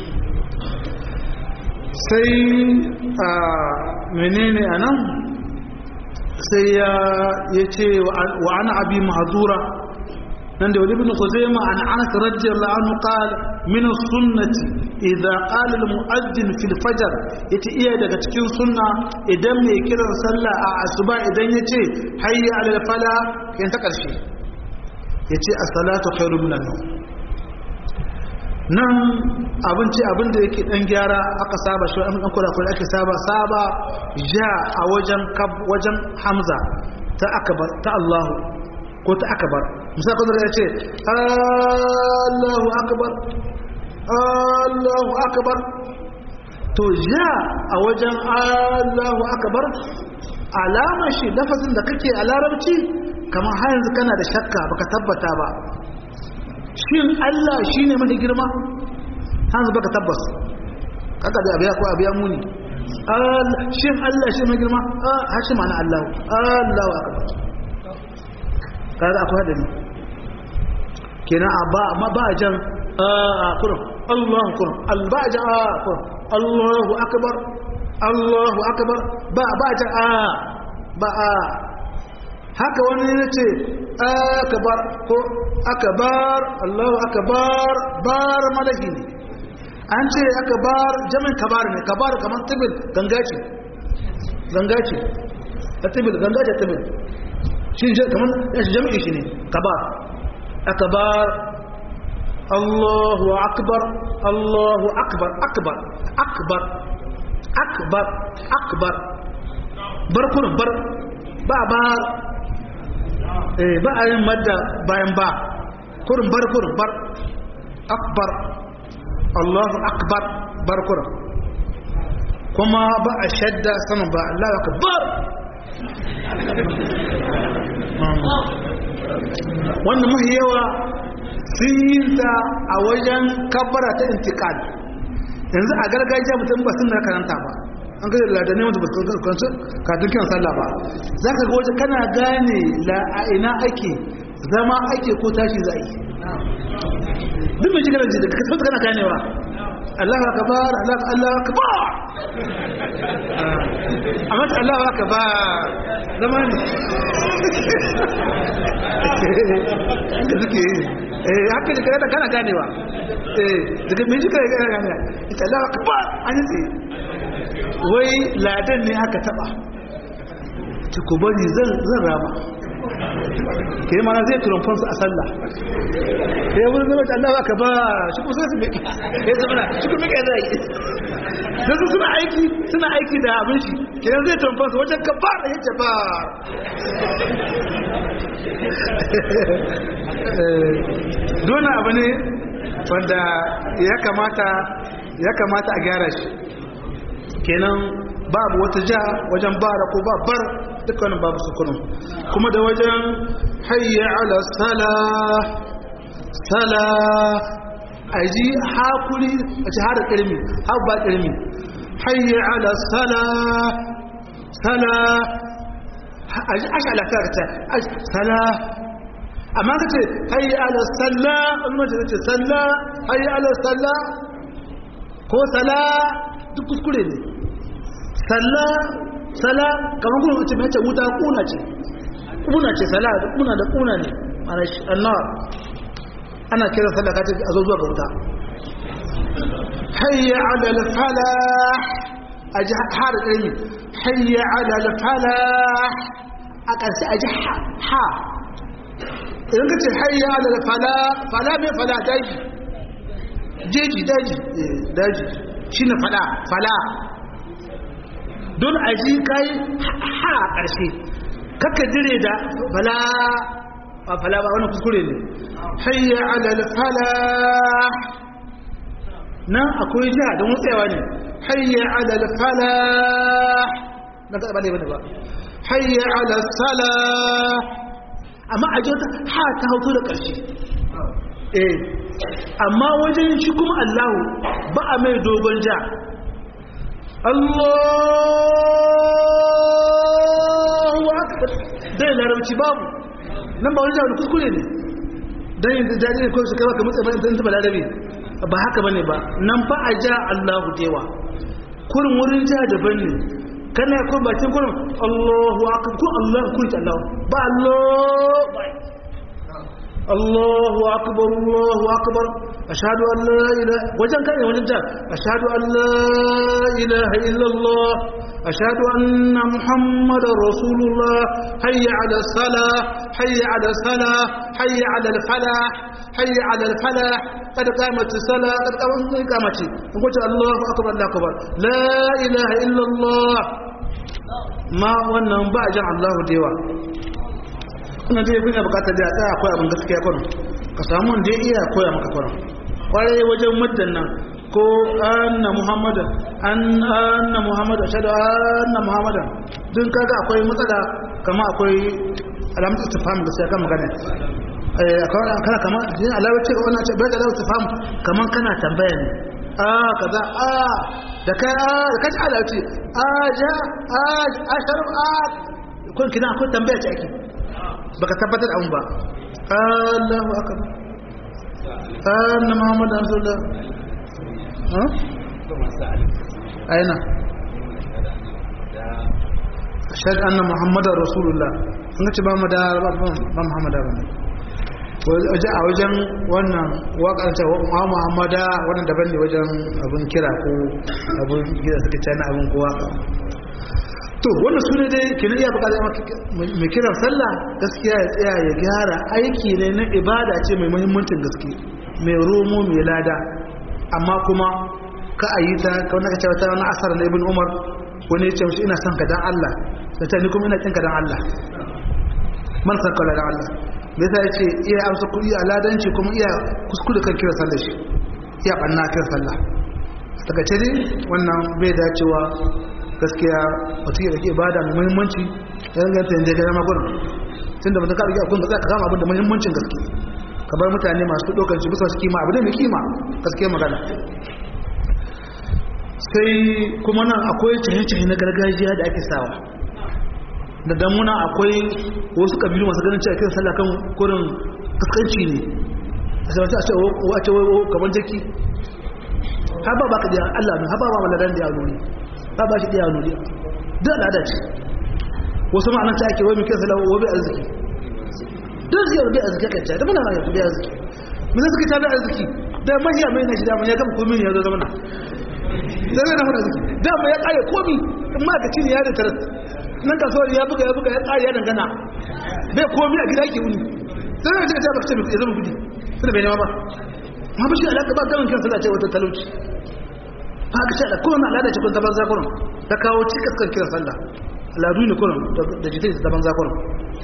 sai a menene a nan sai ya ce wa ana abi mahazura nan da wani bin khuzaima an anas radiyallahu anhu qala min sunnati idza qala al mu'adhdhin fil fajr yace iya daga cikin sunna idan mai kiran sallah a asuba idan yace hayya ala fala yan ta karshe yace as-salatu khairu minan nawm nan abinci abin da yake dan gyara aka saba shi an kura kura ake saba saba ja a wajen wajen hamza ta akbar ta Allahu ko ta akbar misali kuma ya ce Allahu akbar Allahu akbar to ja a wajen Allahu akbar alamar shi lafazin da kake a larabci kamar har yanzu kana da shakka baka tabbata ba shin Allah shine mafi girma hanzu baka tabbas kaka da abiya ko abiya muni shin Allah shi mai girma a shi ma'ana Allah Allahu akbar kaga akwai hadari kenan a ba amma ba jan a kurum Allahu kurum albaja a kurum Allahu akbar Allahu akbar ba ba jan a ba a haka wani ya ce akbar ko akbar Allahu akbar bar malaki ne an ce akbar jami'in kabar ne kabar kamar tibil ganga ce ganga ce a tibil ganga ce tibil shi kamar jami'in shi ne kabar akbar Allahu akbar Allahu akbar akbar akbar akbar akbar bar kurin bar ba ba ba a yin madda bayan ba kurin bar kurin bar akbar Allahu akbar bar kurin kuma ba a shadda sama ba Allah akbar wannan mahi yawa sun yi ta a wajen kabbara ta intikal yanzu a gargajiya mutum ba sun na karanta ba an gaji ladane wanda ba su kansu katun kiran sallah ba za ka ga waje kana gane a ina ake zama ake ko tashi za a yi duk mai jigar ji daga kasar kana ganewa Allah ka bar Allah Allah ka bar amma ta Allah ka bar zama ne haka suke yi eh haka da kana kana ganewa eh daga mai jigar kana ganewa ita Allah ka bar an yi wai ladan ne aka taba ta ku bari zan rama ke mana zai turumfansu a sallah ya wani zama Allah ba ka ba shi ku sai su miki ya zama shi ku miki zai da su suna aiki suna aiki da abin shi kenan zai turumfansu wajen ka ba da yace ba dole abu ne wanda ya kamata ya kamata a gyara shi kenan babu wata ja wajen bara ko babbar dukkanin babu sukunin kuma da wajen hayya ala sala sala a ji hakuri a ci hada ƙirmi har ba ƙirmi hayya ala sala sala a ji ashe alaƙa ta sala amma ka ce hayya ala salla wani mace ce salla hayya ala salla ko sala duk kuskure ne salla sala kamar kuma mace mai ce wuta kuna ce kuna ce sala da kuna da kuna ne ana annar ana kira sallah kace a zo zuwa ga wuta hayya ala al falah aji har ilmi hayya ala al falah a ƙarshe aji ha idan kace hayya ala al falah fala mai fala daji jeji daji daji shine fala fala don a ji kai ha a ƙarshe kakka dire da fala ba fala ba wani kuskure ne hayya alal fala nan akwai jiha don wutsewa ne hayya alal fala na ka ne bane ba hayya alal sala amma a jota ha ta hauto da ƙarshe eh amma wajen shi kuma Allahu ba a mai dogon ja Allahu akbar dai larabci babu nan ba wani jawo kuskure ne dan yin jaji ne ko su kai ka mutsa bayan dan taba larabi ba haka bane ba nan fa a ja Allahu dewa kurin wurin ja daban ne kana ko bakin kurin Allahu akbar ko Allahu kun ta Allah ba Allah Allahu akbar Allahu akbar ashhadu an la ilaha wajen kai wajen ja ashhadu an la ilaha illa Allah ashhadu anna muhammadar rasulullah hayya ala salah hayya ala salah hayya ala al falah hayya ala al-falah qad qamat as-salah qad qamat iqamati in ko Allahu akbar Allahu akbar la ilaha illa Allah ma wannan ba jan Allahu dewa kuna dai kuna bukatar da tsaya akwai abin gaskiya kun ka samu wanda ya iya koya maka kun kwarai wajen muddan nan ko anna muhammadan an anna muhammad ashhadu anna muhammadan dun kaga akwai matsala kama akwai alamatu istifham da sai kan magana eh akwai kana kama din alawar ce wannan ce bai da alawar istifham kaman kana tambaya ne a kaza a da kai a da kaji alawar ce a ja a ashar a kun kina akwai tambaya ce ake baka tabbatar da ba Allahu akbar anna muhammadan rasulullah أين أشهد أن محمد رسول الله an ce ba mu da ba Muhammadu ba waje a wajen wannan waƙar ta wa Muhammada wannan daban ne wajen abin kira ko abin gida suka cana abin ko waka to wannan su ne dai kenan iya bukatar mai kiran sallah gaskiya ya tsaya ya gyara aiki ne na ibada ce mai muhimmancin gaske mai romo mai lada amma kuma ka a yi ta kawai ka cewa ta wani asar na ibn umar wani ya ce mashi ina son ka dan Allah da ta ni kuma ina kin ka dan Allah man san ka dan Allah me yasa yace iya amsa kuɗi a ladanci kuma iya kuskure kan kira sallar shi iya banna kira sallah daga ce dai wannan bai dacewa gaskiya mutum ya rike ibada mai muhimmanci ya ganta yanzu ya gama gurin tunda mutum ka rike akun da ka kama abin da muhimmancin gaske ka bar mutane masu ɗaukar shi bisa su kima abu ne mai kima gaskiya magana sai kuma nan akwai cihe-cihe na gargajiya da ake sawa da damuna akwai wasu kabilu masu ganin cewa kiran sallah kan kurin kaskanci ne a sai a ce wace wai kamar jaki har ba baka da Allah ne har ba ba maladan da yaro ne ba ba shi da yaro ne duk al'ada ce wasu ma'anar ta ake wai mai kiran sallah wai bai arziki duk zai bai arziki kan da muna mai bai arziki mun suka ta bai arziki da mahiya mai na shi da mun ya gama komai ya zo zama na zai na fara arziki da mai ya kare komi in ma ka cini ya da tarat nan kasuwar ya buga ya buga ya kare ya dangana bai komi a gida ke wuni sai na ce ta baka ce ya zama gudi sai bai nema ba ma ba shi alaka ba gamin kansa da ce wata talauci ba ka ce da kowane al'ada ce kun ta banza kurin ta kawo cikas kan kiran sallah al'adu ne kurin da jitai ta banza kurin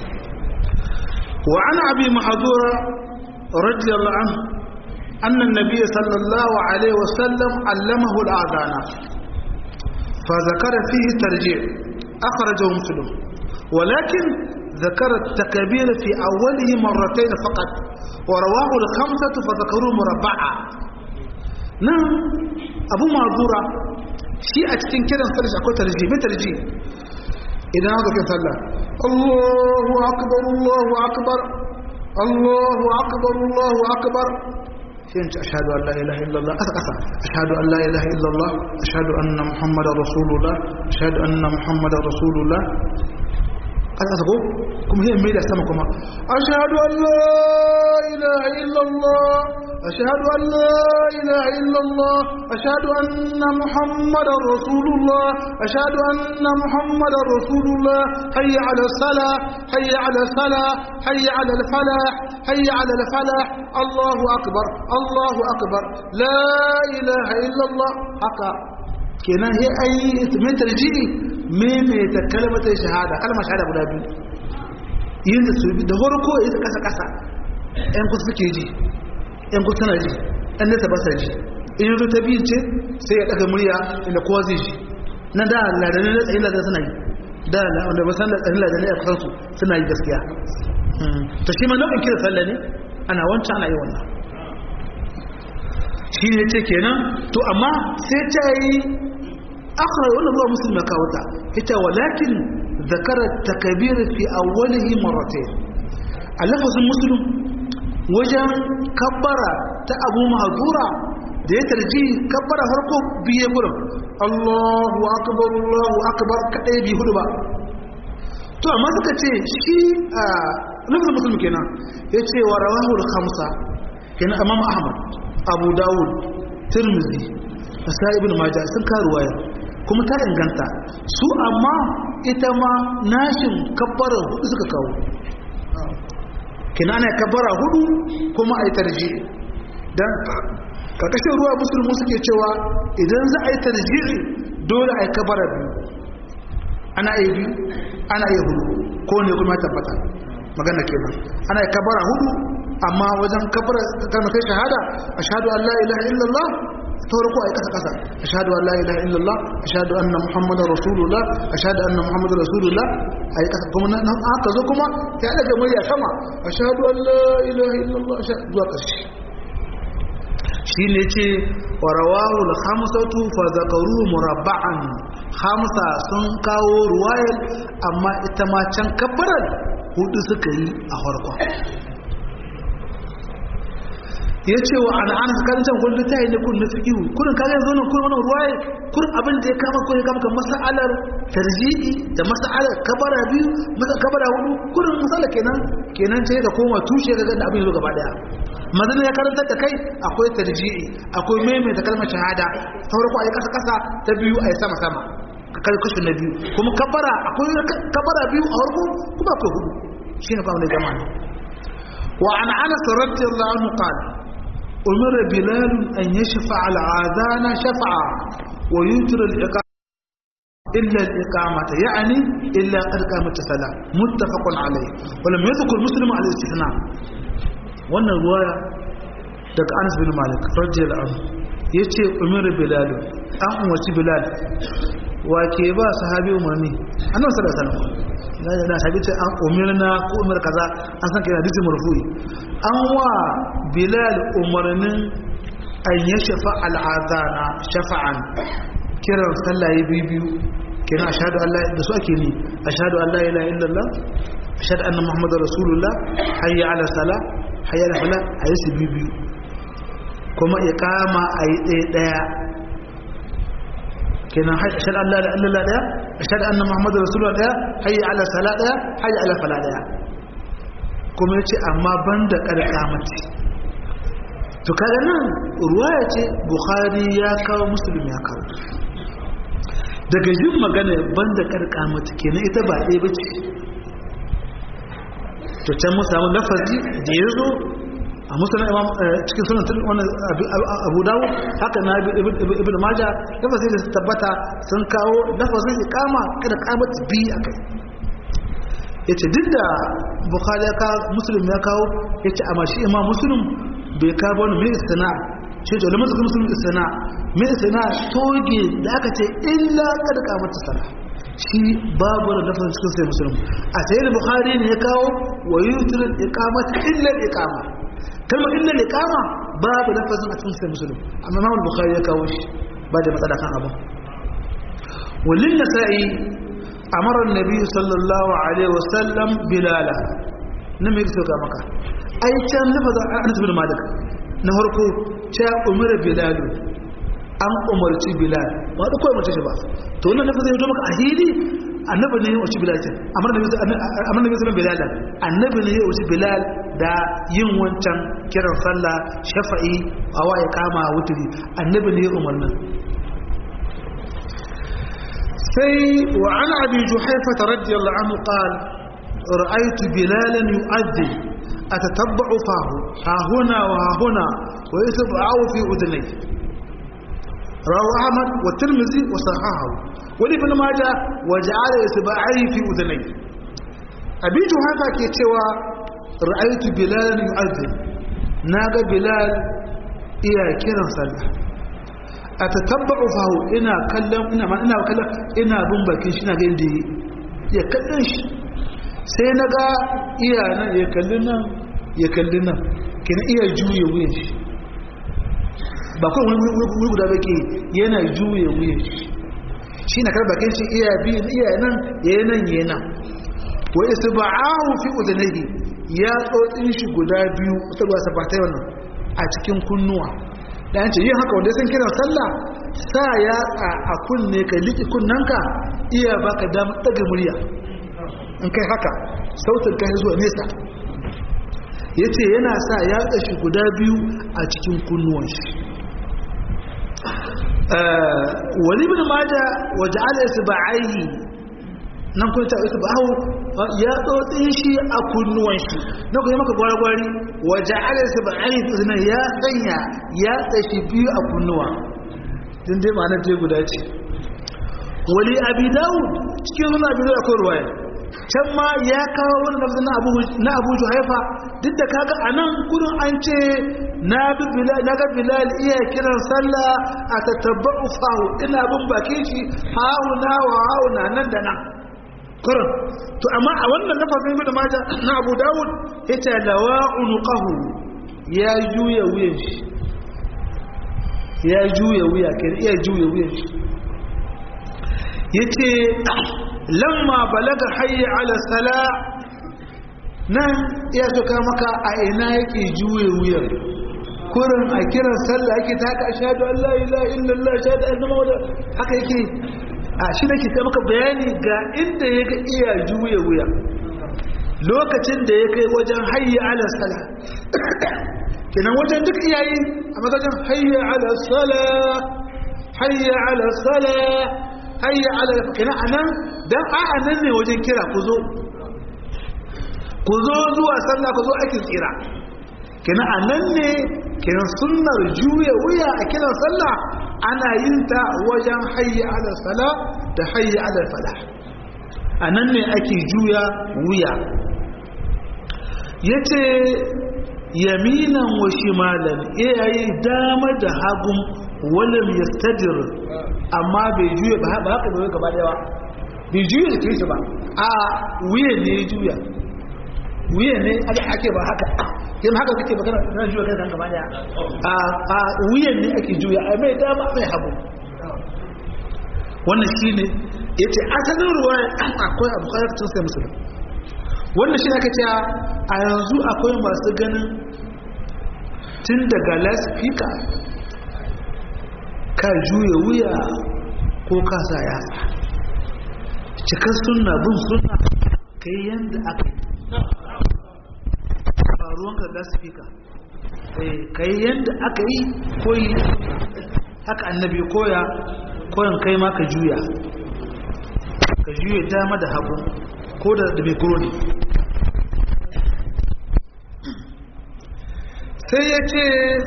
وعن أبي محذورة رضي الله عنه أن النبي صلى الله عليه وسلم علمه الآذان فذكر فيه ترجيع أخرجه مسلم ولكن ذكر التكبير في أوله مرتين فقط ورواه الخمسة فذكروا مربعا نعم أبو معذورة شيء أتكين كده نفرج أكو ترجيع ما ترجيع إذا هذا كيف صلى الله أكبر الله أكبر الله أكبر الله أكبر فين أشهد أن لا إله إلا الله أسأل أشهد أن لا إله إلا الله أشهد أن محمد رسول الله أشهد أن محمد رسول الله قد أسأل كم هي ميلة سمكما أشهد أن لا إله إلا الله أشهد أن لا إله إلا الله أشهد أن محمد رسول الله أشهد أن محمد رسول الله حي على الصلاة حي على الصلاة حي على الفلاح حي على الفلاح الله أكبر الله أكبر لا إله إلا الله حقا كنا هي أي من ترجيئي من يتكلمة شهادة كلمة شهادة بلا بي ينزل سوي ده هو إذا كسا كسا ‘yan kusa suke ji ‘yan kusa na ji ‘yan nesa ba sa ji in yanzu ta biyu ce sai ya ɗaga murya inda kowa zai ji na da ladanin da tsayin ladanin suna yi da wanda ba san tsayin ladanin a kusansu suna yi gaskiya ta shi ma nau'in kira sallah ne ana wancan ana yi wannan shi ne ce kenan to amma sai ta yi akwai wannan ruwa musulmi ya kawo ta ita walakin zakara takabir fi awwalihi marratayn a lafazin musulun wajen kabbara ta abu mahazura da ya tarji kabbara farko biye gurin Allahu akbar Allahu akbar kadai bi hudu ba to amma suka ce shi a lafazin musulmi kenan ya ce wa rawahu al-khamsa kenan imam ahmad abu dawud tirmidhi nasai ibn majah sun karu waya kuma ta inganta su amma ita ma nashin kabbara hudu suka kawo kina ana kabara hudu kuma a yi tarji don karkashin ruwa musulmi suke cewa idan za a yi tarji dole a yi kabara biyu ana yi biyu ana yi hudu ko ne kuma tabbata magana kenan ana yi kabara hudu amma wajen kabara kalmatai shahada ashhadu an la ilaha illallah ta farko a yi kasa kasa ashhadu an la ilaha illallah ashhadu anna muhammadar rasulullah ashhadu anna muhammadar rasulullah a yi kasa kuma nan aka zo kuma ya daga murya sama ashhadu an la ilaha illallah zuwa ƙarshe shi ne ce wa rawahu al-khamsatu fa zakaru murabba'an khamsa sun kawo ruwayar amma ita ma can kabbarar hudu suka yi a farkon ya ce wa an ana tsakanin can kullum ta yi ne kun na fikihu kurin kaga yanzu nan kurin wannan ruwaye kurin abin da ya kama ko ya kama kan mas'alar tarji'i da mas'alar kabara biyu masa kabara hudu kurin misala kenan kenan sai ka koma tushe ga da abin yazo gaba daya mazan ya karanta da kai akwai tarji'i akwai maimaita kalmar shahada ta farko ayi kasa kasa ta biyu ayi sama sama kai kashi na biyu kuma kabara akwai kabara biyu a farko kuma akwai hudu shine kawai jama'a wa an anas radiyallahu anhu qala أمر بلال أن يشفع العاذان شفعا ويوتر الإقامة إلا الإقامة يعني إلا قد قامت الصلاة متفق عليه ولم يذكر مسلم على الاستثناء وأن الرواية دك أنس بن مالك رضي الله عنه yace umar bilal an umarci bilal wa ke ba sahabi umarni annabi sallallahu alaihi wasallam da sahabi ce an umarna ko umar kaza an san kai hadisi marfu'i an wa bilal umarnin an ya shafa al'adana shafa'an kiran sallaye biyu kina ashhadu an la da su ake ni ashhadu an la ilaha illallah ashhadu anna muhammadar rasulullah hayya ala sala hayya ala fala ayi su biyu kuma iqama ayi ɗaya ɗaya kenan ashhadu an la ilaha illallah ɗaya ashhadu anna muhammadar rasulullah ɗaya hayya ala sala ɗaya hayya ala fala ɗaya kuma yace amma banda karkamati to kaga nan ruwaya ce bukhari ya kawo muslim ya kawo daga yin magana banda karkamati kenan ita ba ɗaya bace to can mu samu lafazi da ya zo a musulun imam cikin sunan wani abu dawo haka na ibn maja lafazi da tabbata sun kawo lafazin ikama kada kamata biyu a kai ya ce duk da bukhari ya kawo musulun ya kawo ya ce amma shi imam musulun bai kawo wani mai istina shi ce lamar suka musulun istina mai istina toge da aka ce illa kada kamata sana shi babu da lafazin cikin sai musulun a sai da bukhari ne ya kawo wa yi tunan ikamata illa ikama kalmar illa ikama babu lafazin a cikin sai musulun amma imam bukhari ya kawo shi ba da matsala kan abu walin nasa'i amara nabi sallallahu alaihi wasallam bilala na mai sauka maka ai can lafazin anas bin malik na farko ta umara bilalu an umarci bilal ba da kawai mace shi ba to wannan lafazin ya maka a hili annabi ne ya umarci bilal ce amara nabi sallallahu bilal annabi ne ya umarci bilal da yin wancan kiran sallah shafa'i a wa ya kama wuturi annabi ne ya umarnin sai wa an abi juhaifa radiyallahu anhu qala ra'aytu bilalan yu'adhdhi atatabba'u fahu ha huna wa ha huna wa yasba'u fi udnay rawahu ahmad wa tirmidhi wa sahahahu wa ibn majah wa ja'ala yasba'i fi udnay abi juhaifa ke cewa ra'aytu bilalan yu'adhdhi naga bilal iya kiran sallah a ta tabba'u fahu ina kallon ina ma ina kallon ina bin bakin shi na ga inda ya kallon shi sai na ga iya nan ya kalli nan ya kalli nan kina iya juye wuyan shi ba kawai wuri guda ba ke yana juye wuyan shi shi na kar bakin shi iya bi iya nan ya yi nan ya nan wa isa ba'ahu fi udanahi ya tsotsin shi guda biyu ta ruwa sabatai wannan a cikin kunnuwa da yanci yin haka wanda sun kira sallah sa ya a kunne ka liki kunnanka iya baka damar daga murya in kai haka sautin kai zuwa nesa ya ce yana sa ya tsashi guda biyu a cikin kunnuwan shi wani bin maja waje ala su ba'ayi nan kun ta isa bawo ya tsotsi shi a kunnuwan shi na kuma maka gwargwari waje ala su ba ai zina ya sanya ya tsashi biyu a kunnuwa din dai ma'ana dai guda ce wali abi daud cikin sunan abi daud akwai ruwaya can ma ya kawo wani lafzin na abu na abu juhaifa duk da kaga anan gurin an ce na bi bilal na ga bilal iya kiran sallah a tatabba'u fahu ina bin bakin shi hauna wa hauna nan da nan kurin to amma a wannan lafazin ibn maja na abu dawud yace lawa unuqahu ya juya wuyan shi ya juya wuya kai iya juya wuyan shi yace lamma balaga hayya ala sala nan iya tuka maka a ina yake juya wuyan kurin a kiran sallah yake ta haka ashhadu an la ilaha illallah ashhadu anna muhammadar haka yake a shi nake kai maka bayani ga inda ya ga iya juya wuya lokacin da ya kai wajen hayya ala sala kenan wajen duk iyayi a magajin hayya ala sala hayya ala sala hayya ala kenan anan dan a anan ne wajen kira ku zo ku zo zuwa sallah ku zo ake tsira kenan anan ne kenan sunnar juya wuya a kiran sallah ana yin ta wajen hayya ala sala da hayya ala falah anan ne ake juya wuya yace yaminan wa shimalan iyaye dama da hagun walam yastadir amma bai juya ba haka bai gaba daya bai juya da kai ba a wuya ne ya juya wuya ne ake ba haka yin haka kake magana na juya kai gaba daya a a wuyan ne ake juya a mai dama mai hagu wannan shine yace asalin ruwaya akwai abu kai tun sai musulmi wannan shi aka ce a yanzu akwai masu ganin tun daga laspika ka juya wuya ko ka sa yatsa cikar suna bin suna kai yadda aka yi ba ruwanka laspika kai yadda aka yi koyi haka annabi koya koyan kai ma ka juya ka juya dama da hagu ko da da ne sai ya ce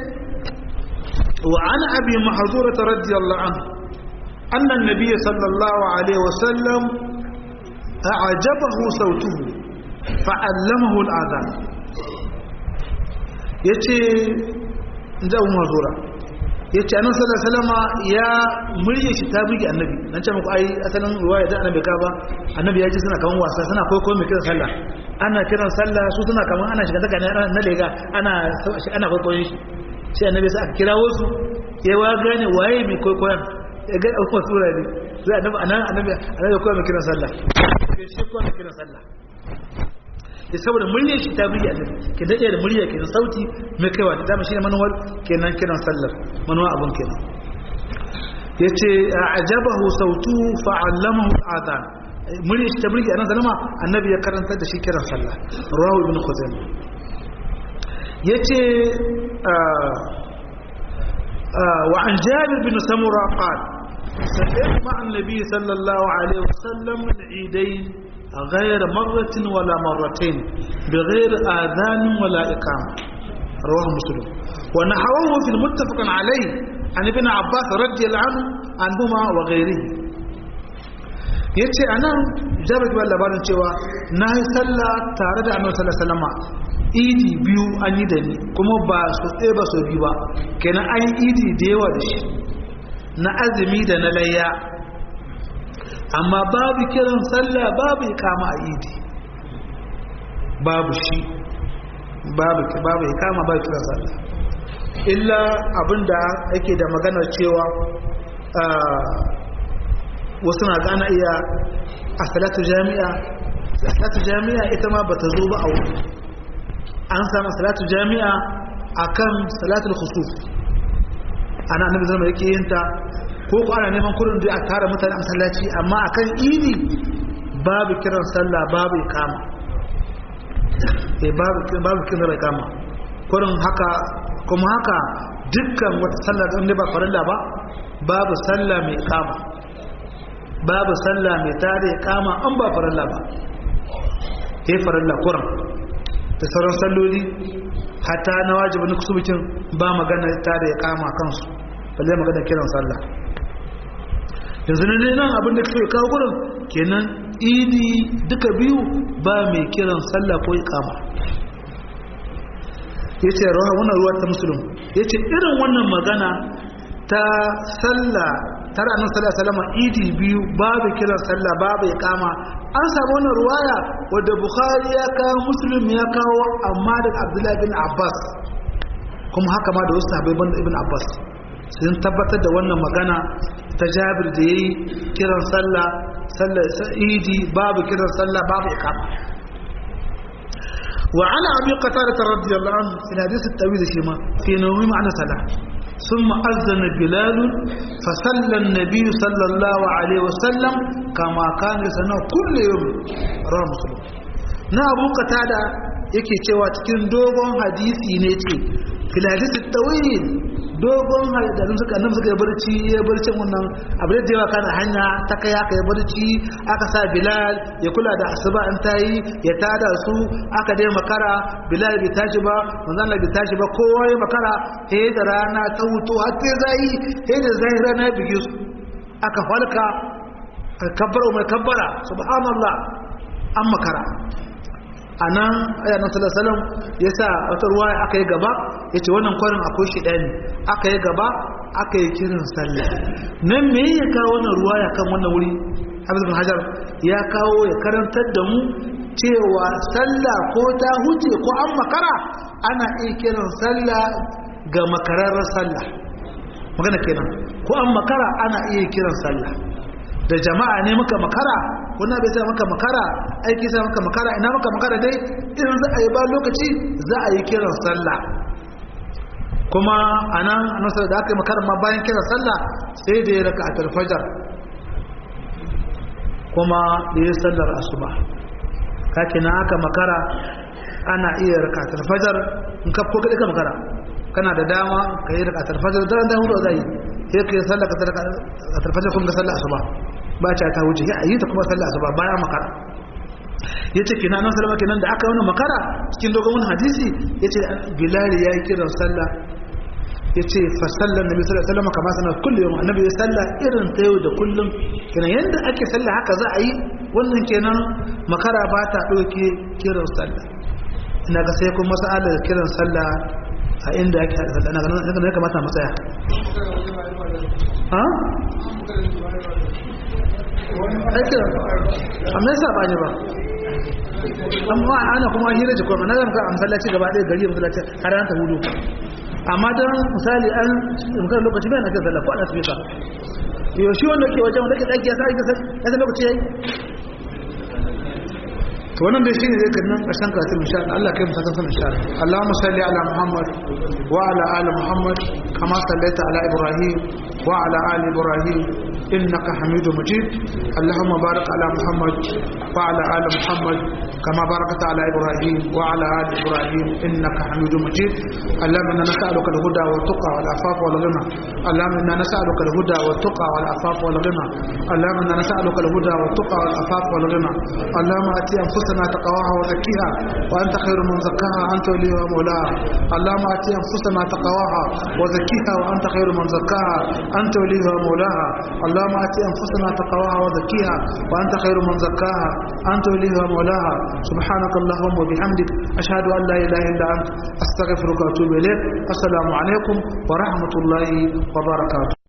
wa an abi mahazurata radiyallahu an annan nabiya sallallahu alaihi wasallam a'jabahu sautuhu fa'allamahu al'adhan yace inda abu mahazura yace annabi sallallahu alaihi wasallam ya murye shi ta buge annabi dan ce muku ai asalin ruwaya da annabi ka ba annabi ya ji suna kaman wasa suna koyo mai kiran sallah ana kiran sallah su suna kaman ana shiga daga na lega ana ana koyo shi sai annabi sai aka kirawo su ya wa gane waye mai koyon ya ga abubuwa sura ne sai annabi anan annabi annabi koyo mai kiran sallah sai shi koyo mai kiran sallah ya saboda muryar shi ta biya da ke daɗe da murya kenan sauti mai kaiwa da dama shi ne manuwar kenan kiran sallar manuwa abun kenan ya ce a ajabahu sautu fa'allamahu al'adhan muryar shi ta burge a nan salama annabi ya karanta da shi kiran sallah rawu ibn khuzaimah ya ce wa an jabir bin samura qal سمعت مع النبي صلى الله عليه وسلم العيدين غير مرة ولا مرتين بغير آذان ولا إقامة رواه مسلم ونحوه في المتفق عليه عن ابن عباس رضي الله عنه عنهما وغيره yace anan jabir bin labarin cewa na yi sallah tare da annabi sallallahu alaihi wasallam idi biyu an yi da ni kuma ba su tsaye ba su biyu ba kenan an yi idi da yawa da shi na azumi da na layya amma babu kiran sallah babu ikama a idi babu shi babu babu ikama babu kiran sallah illa abinda yake da maganar cewa wasu na gana iya a salatu jami'a salatu jami'a ita ma bata zo ba a wuri an samu salatu jami'a akan salatul khusuf ana annabi zama yake yin ta ko ko ana neman kurin da a tara mutane a masallaci amma akan idi babu kiran sallah babu ikama eh babu babu kiran ikama kurin haka kuma haka dukkan wata sallah da ba farilla ba babu sallah mai ikama babu sallah mai tare kama an ba farilla ba ya farilla kuran da sauran salloli hata na wajibin na kusurbikin ba magana tare ya kama kansu balle magana kiran sallah yanzu ne nan abin da ke kawo gurin kenan idi duka biyu ba mai kiran sallah ko ikama ya ce rawa wannan ruwa ta musulun ya ce irin wannan magana ta sallah tara nan sallah salama idi biyu babu kiran sallah babu ikama an samu wannan ruwaya wadda bukhari ya kawo muslim ya kawo amma daga abdullahi bin abbas kuma haka ma da wasu sahabbai banda ibn abbas sun tabbatar da wannan magana ta jabir da yayi kiran sallah sallar idi babu kiran sallah babu ikama وعلى أبي قتادة رضي الله عنه في الحديث الطويل شيما في نوم معنى صلاة ثم أذن بلال فصلى النبي صلى الله عليه وسلم كما كان يصنع كل يوم رواه مسلم na abu qatada yake cewa cikin dogon hadisi ne ce fil hadisi tawil dogon hadisin suka nan suka barci ya barci wannan abu da yawa kana hanya ta kai aka ya barci aka sa bilal ya kula da asuba an tayi ya tada su aka dai makara bilal bai tashi ba manzon bai tashi ba kowa ya makara sai da rana ta huto har sai zai sai da zai rana ya bige su aka falka kabbara mai kabbara subhanallah an makara a nan ayanan salasalam ya sa wata ruwa aka yi gaba ya ce wannan kwarin akwai shi ɗaya ne aka yi gaba aka yi kirin sallah nan me ya kawo wannan ruwa ya kan wannan wuri hafiz bin hajar ya kawo ya karantar da mu cewa sallah ko ta huce ko an makara ana iya kiran sallah ga makararrar sallah magana kenan ko an makara ana iya kiran sallah da jama'a ne muka makara kuna bai sai maka makara aiki sai maka makara ina maka makara dai idan za a yi ba lokaci za a yi kiran sallah kuma anan annabi da aka yi makara ma bayan kiran sallah sai da ya raka a talfajar kuma da ya sallar asuba kake na aka makara ana iya raka a talfajar in ka ko ka makara kana da dama ka yi raka a talfajar daren da hudu zai sai ka yi sallah ka talfajar kun ga sallah asuba ba ta ta wuce ya yi ta kuma sallah asuba bayan makara yace kina nan sallama kenan da aka wani makara cikin dogon hadisi yace bilal ya yi kiran sallah yace fa sallan nabi sallallahu alaihi wasallam kama sanar kullu yawm annabi ya salla irin ta yau da kullum kenan yanda ake sallah haka za a yi wannan kenan makara ba ta dauke kiran sallah ina ga sai kuma mas'alar kiran sallah a inda ake sallah ina ga ne kamata mu tsaya ha aikin amma yasa ba ne ba amma ana kuma hira ji kuma na zama a masallaci gaba ɗaya gari masallaci har an ta hudu amma don misali an mukan lokaci bai na kan sallah ko ana tafi ka yau shi wanda ke wajen wanda ke ɗaki ya sa ya san lokaci ya yi to wannan dai shine zai kan nan ƙarshen karatun insha Allah Allah kai musaka san insha Allah Allahumma salli ala Muhammad wa ala ali Muhammad kama sallaita ala Ibrahim wa ala ali Ibrahim innaka Hamidum Majid Allahumma barik ala Muhammad wa ala ali Muhammad kama barakta ala Ibrahim wa ala ali Ibrahim innaka Hamidum Majid Allahumma inna nas'aluka al-huda wa tuqa wal afafa wal ghina Allahumma inna nas'aluka al-huda wa tuqa wal afafa wal ghina Allahumma inna nas'aluka al-huda wa tuqa wal afafa wal ghina Allahumma ati أنفسنا تقواها وزكيها وأنت خير من زكاها أنت وليها ومولاها اللهم آتي أنفسنا تقواها وزكيها وأنت خير من زكاها أنت وليها ومولاها اللهم آتي أنفسنا تقواها وزكيها وأنت خير من زكاها أنت وليها ومولاها سبحانك اللهم وبحمدك أشهد أن لا إله إلا أنت أستغفرك وأتوب إليك السلام عليكم ورحمة الله وبركاته